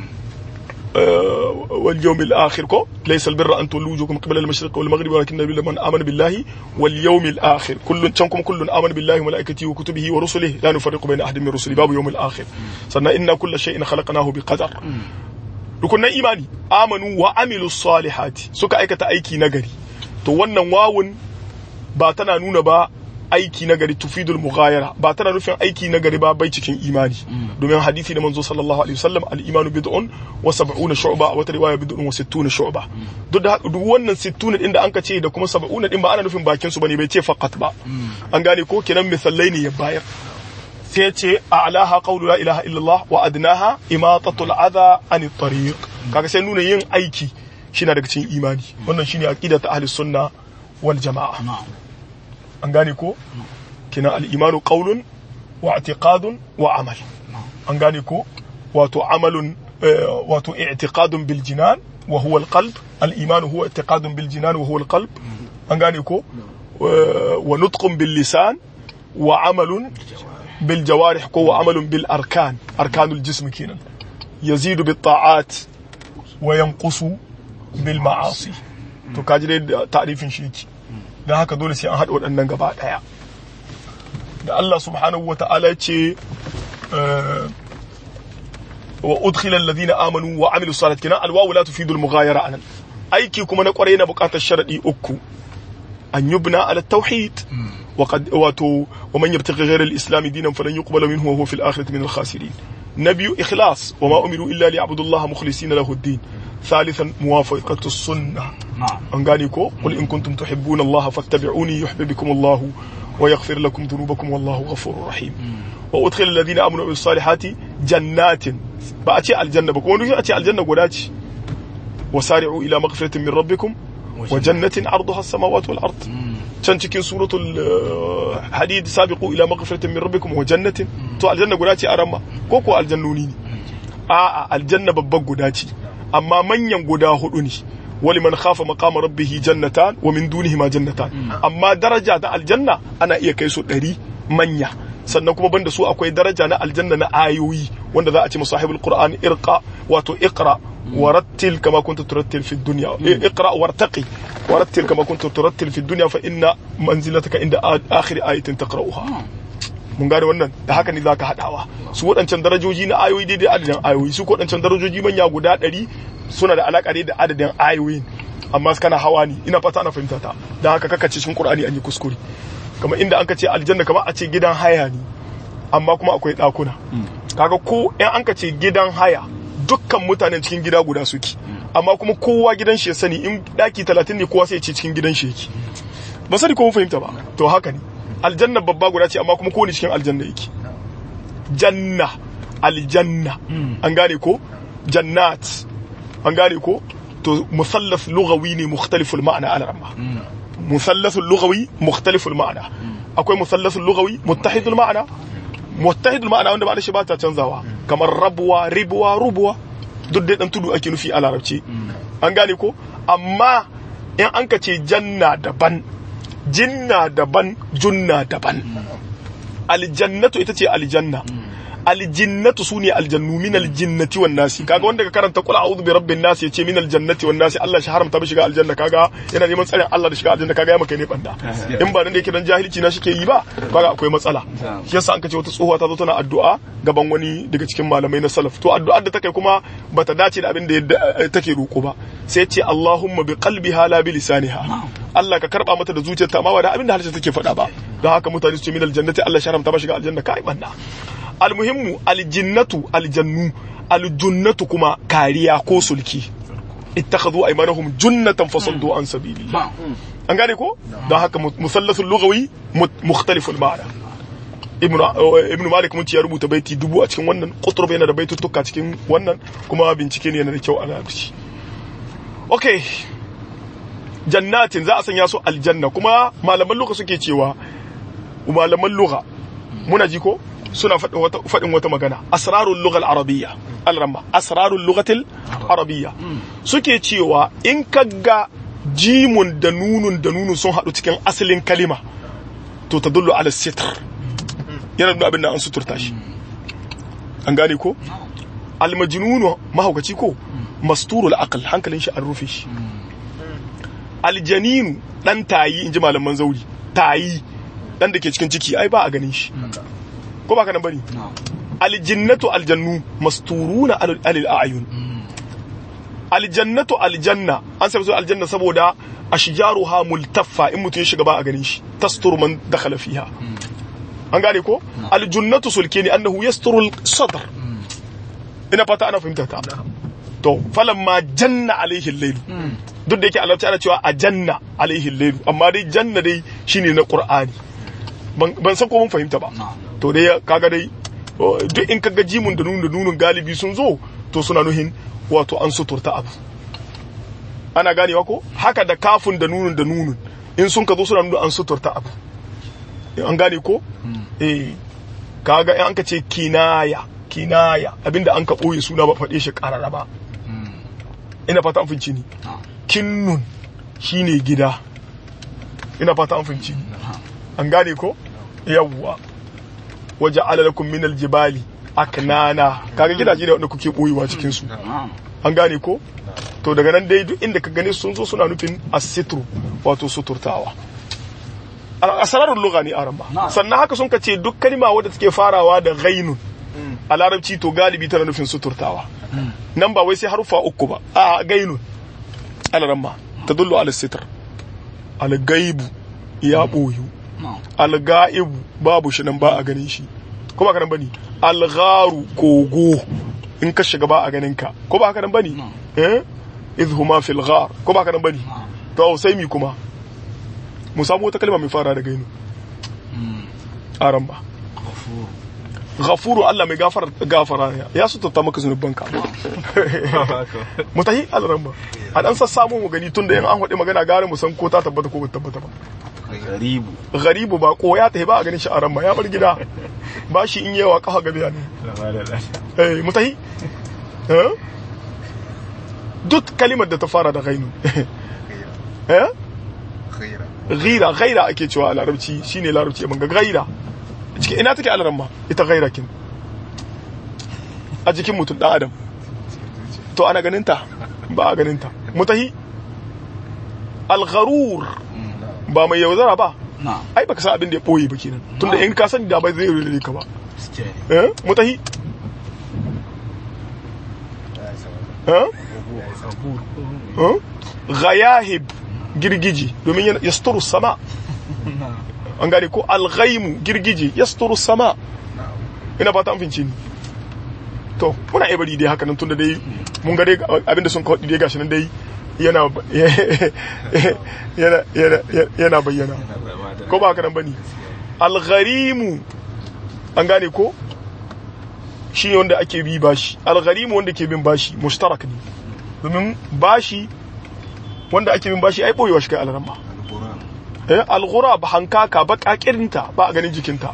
wal yawmil akhir ko laysa albirra an tuwallu wujuhakum qibla al-mashriq wal maghrib walakin nabiyyu man amana billahi wal yawmil akhir kullun can kuma kullun amana billahi wa mala'ikatihi wa kutubihi wa rusulihi la nufarriqu bayna ahadin min rusuli babu yawmil akhir sannan inna kulla shay'in khalaqnahu bi qadar rukunan imani amanu wa amilu salihati suka aikata aiki nagari to wannan wawun ba tana nuna ba aiki nagari tufidul mughayara ba tana nufin aiki nagari ba bai cikin imani domin hadisi da manzo sallallahu alaihi wasallam al imanu bid'un wa sab'una shu'ba wata riwaya bid'un wa sittuna shu'ba duk da duk wannan sittuna din da anka ce da kuma sab'una din ba ana nufin bakin su bane bai ce faqat ba an gane ko kenan misalai ne ya bayar sai ce a'laha qawlu la ilaha illallah wa adnaha imatatul adha anit tariq kaga sai nuna yin aiki shi na daga cikin imani wannan shine aqidatu ahli sunna wal jama'a an gane ko kina al-imanu qawlun wa i'tiqadun wa amal an gane ko wato amalun wato i'tiqadun bil jinan wa huwa al-qalb al-iman huwa i'tiqadun bil jinan wa huwa al-qalb an gane ko wa nutqun bil lisan wa amalun bil jawarih ko wa amalun bil arkan arkanul jism kenan yazidu bit ta'at wa yanqusu bil ma'asi to kaji dai ta'rifin shi yake don haka dole sai an haɗa waɗannan gaba ɗaya da Allah subhanahu wa ta'ala ce wa udkhila alladhina amanu wa amilu salat kina alwawu la tufidu almughayara anan aiki kuma na kwarai na buƙatar sharadi uku an yubna ala tauhid وقد واتو ومن يبتغي غير الاسلام دينا فلن يقبل منه وهو في الاخره من الخاسرين نبي اخلاص وما امروا الا ليعبدوا الله مخلصين له الدين ثالثا موافقه السنه نعم أنغانيكو قل إن كنتم تحبون الله فاتبعوني يحببكم الله ويغفر لكم ذنوبكم والله غفور رحيم وأدخل الذين آمنوا بالصالحات jannatin ba a ce aljanna ba kuma duk a ce aljanna guda ce wasari'u ila maghfiratin min rabbikum wa jannatin arduha as-samawati wal ard can cikin suratul hadid sabiqu ila maghfiratin min rabbikum wa jannatin to aljanna guda ce a ramma ko ko aljannuni ne a'a aljanna babban guda ce amma manyan guda hudu ne wali man khafa maqama rabbih jannatan wa min dunihima jannatan amma daraja ta aljanna ana iya kai su ɗari manya sannan kuma banda su akwai daraja na aljanna na ayoyi wanda za a ce musahibul qur'an irqa wato iqra ورتل كما كنت ترتل في الدنيا اقرا وارتقي ورتل كما كنت ترتل في الدنيا فان منزلتك عند اخر ايه تقراها mun gane wannan da haka ne zaka hadawa su waɗancan darajoji na ayoyi daidai adadin ayoyi su waɗancan darajoji manya guda ɗari suna da alaƙa da adadin ayoyin amma kana hawa ne ina fata ana fahimta ta don haka kaka ce cikin qur'ani an yi kuskure kamar inda an ka ce aljanna kamar a ce gidan haya ne amma kuma akwai ɗakuna kaga ko in an ka ce gidan haya dukkan mutanen cikin gida guda suke amma kuma kowa gidan shi ya sani in daki talatin ne kowa sai ya ce cikin gidan shi yake ba sani ko mun fahimta ba to haka ne aljanna babba guda ce amma kuma kowane cikin aljanna yake janna aljanna an gane ko jannat an gane ko to musallas lughawi ne mukhtaliful ma'ana ala ramma musallasul lughawi mukhtaliful ma'ana akwai musallasul lughawi muttahidul ma'ana muttahidul ma'ana wanda ma'ana shi ba ta canzawa kamar rabuwa ribuwa rubuwa duk dai dan tudu ake nufi a larabci an gane ko amma in an ka ce janna daban jinna daban junna daban aljannatu ita ce aljanna aljinnatu sune aljannu min aljinnati wan nasi kaga wanda ka karanta qul a'udhu bi rabbin nas yace min aljannati wan nasi Allah shi haramta bi shiga aljanna kaga yana neman tsarin Allah da shiga aljanna kaga ya maka ne banda in ba dan da yake dan jahilci na shike yi ba kaga akwai matsala shi yasa an kace wata tsohuwa ta zo tana addu'a gaban wani daga cikin malamai na salaf to addu'ar da take kuma bata dace da abin da take roko ba sai ce Allahumma bi qalbiha la bi lisaniha Allah ka karba mata da zuciyarta amma ba da abin da harshe take faɗa ba don haka mutane su ce min aljannati Allah shi haramta ba shiga aljanna kai banda almuhimmu aljinnatu aljannu aljunnatu kuma kariya ko sulki ittakhadhu aymanahum junnatan fasaddu an sabilillah an gane ko don haka musallasul lughawi mukhtaliful ma'ana ibnu ibnu malik mun ya rubuta baiti dubu a cikin wannan qutrub yana da baituttuka cikin wannan kuma bincike ne yana da kyau a larabci okay jannatin za a sanya su aljanna kuma malaman lugha suke cewa malaman lugha muna ji ko suna faɗin wata magana asrarul lughal arabiyya alramma asrarul lughatil arabiyya suke cewa in kaga jimun da nunun da nunun sun haɗu cikin asalin kalima to ta dullu ala sitr yana nuna abin da an suturta shi an gane ko almajnunu mahaukaci ko masturul aql hankalin shi an rufe shi aljaninu dan tayi inji malaman zauri tayi dan da ke cikin ciki ai ba a ganin shi ko ba ka nan bane aljinnatu aljannu masturuna alil a'yun aljannatu aljanna an sai aljanna saboda ashjaruha multaffa in mutum ya shiga ba a ganin shi tastur man dakhala fiha an gane ko aljunnatu sulkini annahu yasturu sadr ina fata ana fahimta ta to falamma janna alaihi al-layl duk da yake Allah ana cewa a janna alaihi al-layl amma dai janna dai shine na qur'ani ban san ko mun fahimta ba to dai kaga dai duk in kaga jimun da nunun da nunun galibi sun zo to suna nuhin wato an suturta abu ana ganewa ko haka da kafin da nunun da nunun in sun ka zo suna nuna an suturta abu an gane ko eh kaga in an ka ce kinaya kinaya abinda an ka boye suna ba faɗe shi ƙarara ba ina fata an finci ni kinnun shine gida ina fata an finci an gane ko yawwa waje alalakun minal jibali aknana kaga gidaje da wanda kuke boyewa cikin su an gane ko to daga nan dai duk inda ka gane sun zo suna nufin asitru wato suturtawa asararun lugha ne aran ba sannan haka sun kace duk kalma wadda take farawa da ghainun a larabci to galibi tana nufin suturtawa nan ba wai sai harufa uku ba a gainun alaramma tadullu ala sitr al gaibu ya boyu alga'ibu babu shi nan ba a ganin shi ko ba kanan bane algharu kogo in ka shiga ba a ganin ka ko ba kanan bane eh idhuma fil ghar ko ba kanan bane to sai mi kuma mu samu wata kalma mai fara da gainu aran ba ghafuru Allah mai gafara gafara ne ya su tatta maka zunubanka mutahi alramma a dan sassamu mu gani tunda yan an faɗi magana gare mu san ko ta tabbata ko ba tabbata ba Garibu. garibu ba ko ya tafi ba a ganin shi a ramma ya bar gida ba shi in yawa kafa gabiya ne eh mutahi eh duk kalimar da ta fara da ghainu eh Khaira. ghaira ghaira ake cewa a larabci shine larabci ban ga ghaira cikin ina take alaramma ita ghaira kin a jikin mutum dan adam to ana ganin ta ba a ganin ta mutahi al-gharur ba mai yaudara ba Na. ai baka san abin da ya boye ba kenan tunda in ka sani da bai zai rure ka ba Gaskiya ne. eh mutahi eh eh ghayahib girgiji domin yana yasturu sama an gane ko alghaimu girgije yasturu sama ina fata an fince ni to muna iya bari dai haka nan tunda dai mun ga dai abinda sun kawo dai gashi nan dai yana yana yana yana bayyana ko ba haka nan bane algharimu an gane ko shi ne wanda ake bi bashi algharimu wanda ke bin bashi mushtarak ne domin bashi wanda ake bin bashi ai boyewa shi kai alramma Al-Quran. eh alghurab hankaka bakakirinta ba a ganin jikinta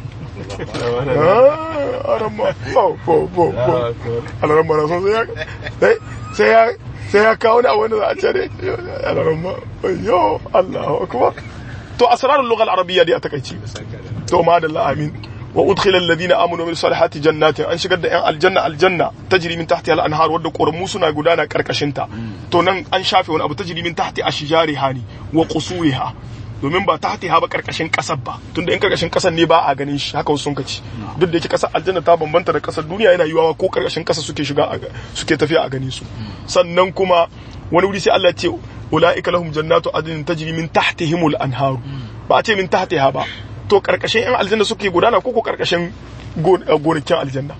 ah aramma bo bo bo bo aramma na son sai ya sai- sai ya sai ya kawo ni a wani za a ce ne aramma yo Allahu akbar to asrarul lugha al-arabiyya dai a takaici to madalla amin wa udkhila alladhina amanu min salihati jannatin an shigar da yan aljanna aljanna tajri min tahtiha al-anhar wadda koramu suna gudana karkashin ta to nan an shafe wani abu tajri min tahti ashjariha ne wa qusuriha domin ba tahtiha ba karkashin kasar ba tunda in karkashin kasar ne ba a ganin shi haka wasu sun kaci duk da yake kasar aljanna ta bambanta da kasar duniya yana yiwawa ko karkashin kasa suke shiga a ga- suke tafiya a gani su sannan kuma wani wuri sai Allah ya ce ulaika lahum jannatu adnin tajri min tahtihimul anharu ba a ce min tahtiha ba to karkashin yan aljanna suke gudana ko ko karkashin gon- eh, gonakin aljanna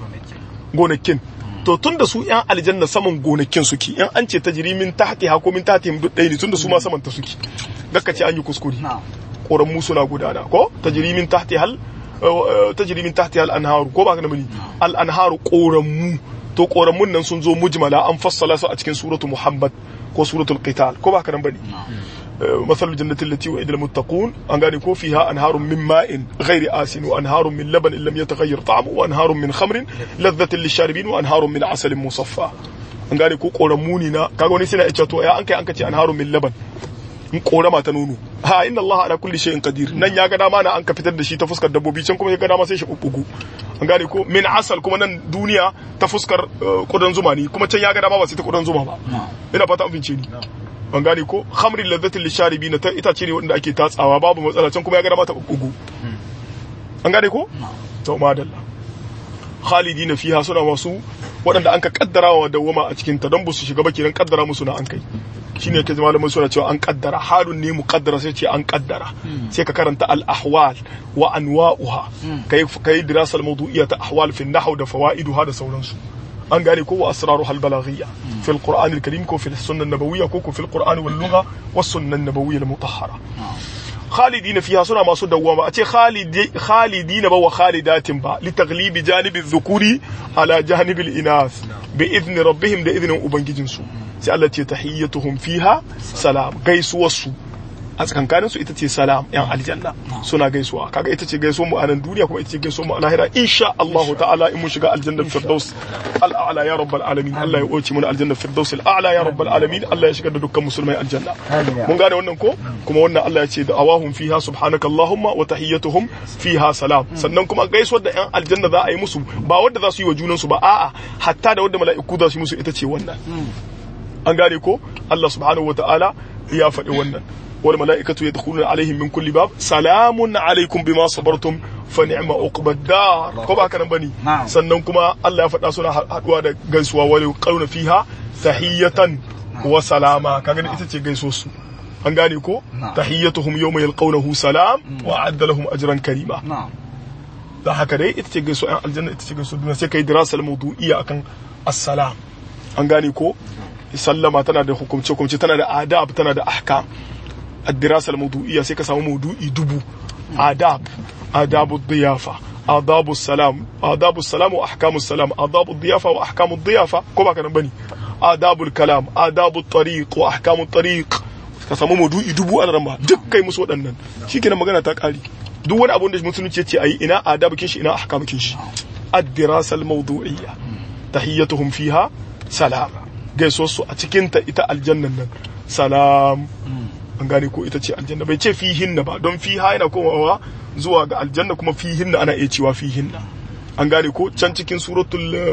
gonakin to tun da su yan aljanna saman gonakin suke yan an ce tajri min tahtiha ko min tahtihim duk ɗaya ne tun da su ma saman ta suke gakka ce an yi kuskure Na. ƙoramu suna gudana ko tajri min tahtiha al eh, tajri min tahtiha al anharu ko ba ka da bane al anharu ƙoramu to ƙoramun nan sun zo mujmala an fassala su a cikin suratu muhammad ko suratul qital ko ba ka nan bane مثل الجنة التي وعد المتقون أن قال يكون فيها أنهار من ماء غير آسن وأنهار من لبن إن لم يتغير طعمه وأنهار من خمر لذة للشاربين وأنهار من عسل مصفى أن قال يكون قرموني نا كاغوني سنة إتشاتو يا أنك أنك أنهار من لبن in korama ta nono ha inna Allah ala kulli shay'in qadir nan ya ga dama na an ka fitar da shi ta fuskar dabbobi can kuma ya ga dama sai shi bubbugu an gane ko min asal kuma nan duniya ta fuskar eh, kudan zuma ne kuma can ya ga dama ba sai ta kudan zuma ba ina fata an fince ni an gane ko khamrin ladzatin lisharibina ta itace ne wanda ake tatsawa babu matsala can kuma ya ga dama ta bubbugu an gane ko to madalla khalidina fiha suna masu waɗanda an ka kaddara wa dawwama a cikin ta don ba su shiga ba kenan kaddara musu na an kai shine ke malamin suna cewa an kaddara halun ne muqaddara sai ce an kaddara sai ka karanta al ahwal wa anwa'uha kai kai dirasal mawdu'iyya ta ahwal fi nahw da fawaiduha da sauransu an gane ko wa asraruha al balaghiyya fi al qur'an al karim ko fi sunnah nabawiyya ko ko fi al qur'an wal lugha was sunnah nabawiyya al mutahhara khalidina fiha suna masu dawwama a ce khalidi khalidina ba wa khalidatin ba li taglibi janibi dhukuri ala janibi al-inas bi idni rabbihim da idnin ubangijinsu sai Allah ce tahiyyatuhum fiha salam gaisuwarsu a tsakankanin su ita ce salam yan aljanna suna gaisuwa kaga ita ce gaisuwar mu a nan duniya kuma ita ce gaisuwar mu a lahira insha Allah ta'ala in mun shiga aljanna firdaus al'ala ya rabbal alamin Allah ya oce mu aljanna firdaus al'ala ya rabbal alamin Allah ya shigar da dukkan musulmai aljanna mun gane wannan ko kuma wannan Allah ya ce da awahum fiha subhanaka allahumma wa tahiyyatuhum fiha salam sannan kuma gaisuwar da yan aljanna za a yi musu ba wanda za su yi wa junansu ba a'a hatta da wanda mala'iku za su yi musu ita ce wannan an gane ko Allah subhanahu wa ta'ala ya faɗi wannan wal mala'ikatu yadkhuluna alaihim min kulli bab salamun alaikum bima sabartum fa ni'ma uqbad dar ko ba kana bane Na'am. sannan kuma Allah ya faɗa suna haduwa da gaisuwa wal qawna fiha tahiyatan wa salama kaga ita ce gaisuwar su an gane ko Na'am. tahiyyatuhum yawma yalqawnahu salam wa a'adda lahum ajran karima Na'am. da haka dai ita ce gaisuwa yan aljanna ita ce gaisuwa duniya sai kai dirasal mawdu'iyya akan assalam an gane ko sallama tana da hukumce hukumce tana da adab tana da ahkam الدراسة الموضوعية سيكا سامو موضوعي دبو آداب آداب الضيافة adabu salam adabu salam wa ahkamu salam adabu diyafa wa ahkamu diyafa ko ba kana bane adabu kalam adabu tariq wa ahkamu tariq ka samu maudu'i dubu an ramba duk kai musu waɗannan shikenan magana ta kare duk wani abun da musulunci ce ayi ina adabu kin shi ina ahkamu kin shi ad-dirasa al-mawdu'iyya tahiyyatuhum fiha salam gaiso su a cikin ta ita aljannan nan salam an gane ko ita ce aljanna bai ce fihinna ba don fiha yana komawa zuwa ga aljanna kuma fihinna ana iya cewa fihinna an gane ko can cikin suratul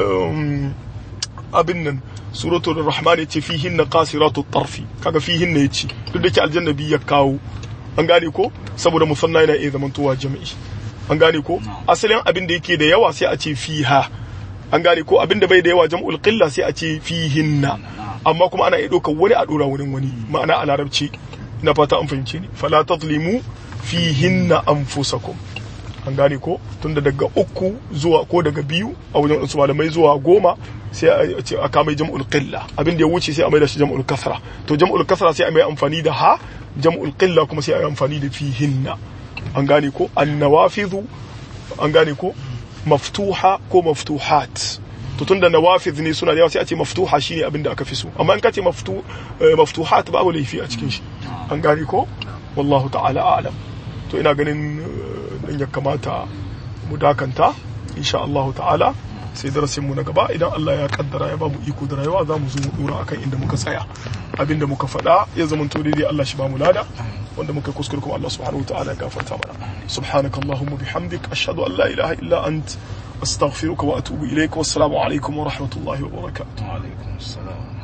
abin nan suratul rahman yace fihinna qasiratu tarfi kaga fihinna yace duk da ke aljanna bi ya kawo an gane ko saboda musanna yana iya zamantowa jami'i an gane ko asalin abin da yake da yawa sai a ce fiha an gane ko abin da bai da yawa jam'ul qilla sai a ce fihinna amma kuma ana iya ɗaukar wani a ɗora wurin wani ma'ana a larabci ina fata an fahimce ni fala tazlimu fihinna anfusakum an gane ko tunda daga uku zuwa ko daga biyu a wajen wasu malamai zuwa goma sai a ce a kama jam'ul qilla abin da ya wuce sai a mai da shi jam'ul kasra to jam'ul kasra sai a mai amfani da ha jam'ul qilla kuma sai a yi amfani da fihinna an gane ko annawafidhu an gane ko maftuha ko maftuhat to tunda nawafiz ne suna da yawa sai a ce maftuha shine abin da aka fi so amma in ka ce maftu maftuhat babu laifi a cikin shi an gane ko wallahu ta'ala a'lam to ina ganin dan ya kamata mu dakanta insha Allah ta'ala sai darasin mu na gaba idan Allah ya kaddara ya ba mu iko da rayuwa za mu zo mu dora akan inda muka tsaya abinda muka faɗa ya zama to daidai Allah shi ba mu lada wanda muka kuskure kuma Allah subhanahu wataala ya gafarta mana subhanakallahumma bihamdik ashhadu an la ilaha illa ant astaghfiruka wa atubu ilaik wassalamu alaikum wa rahmatullahi wa barakatuh wa alaikum assalam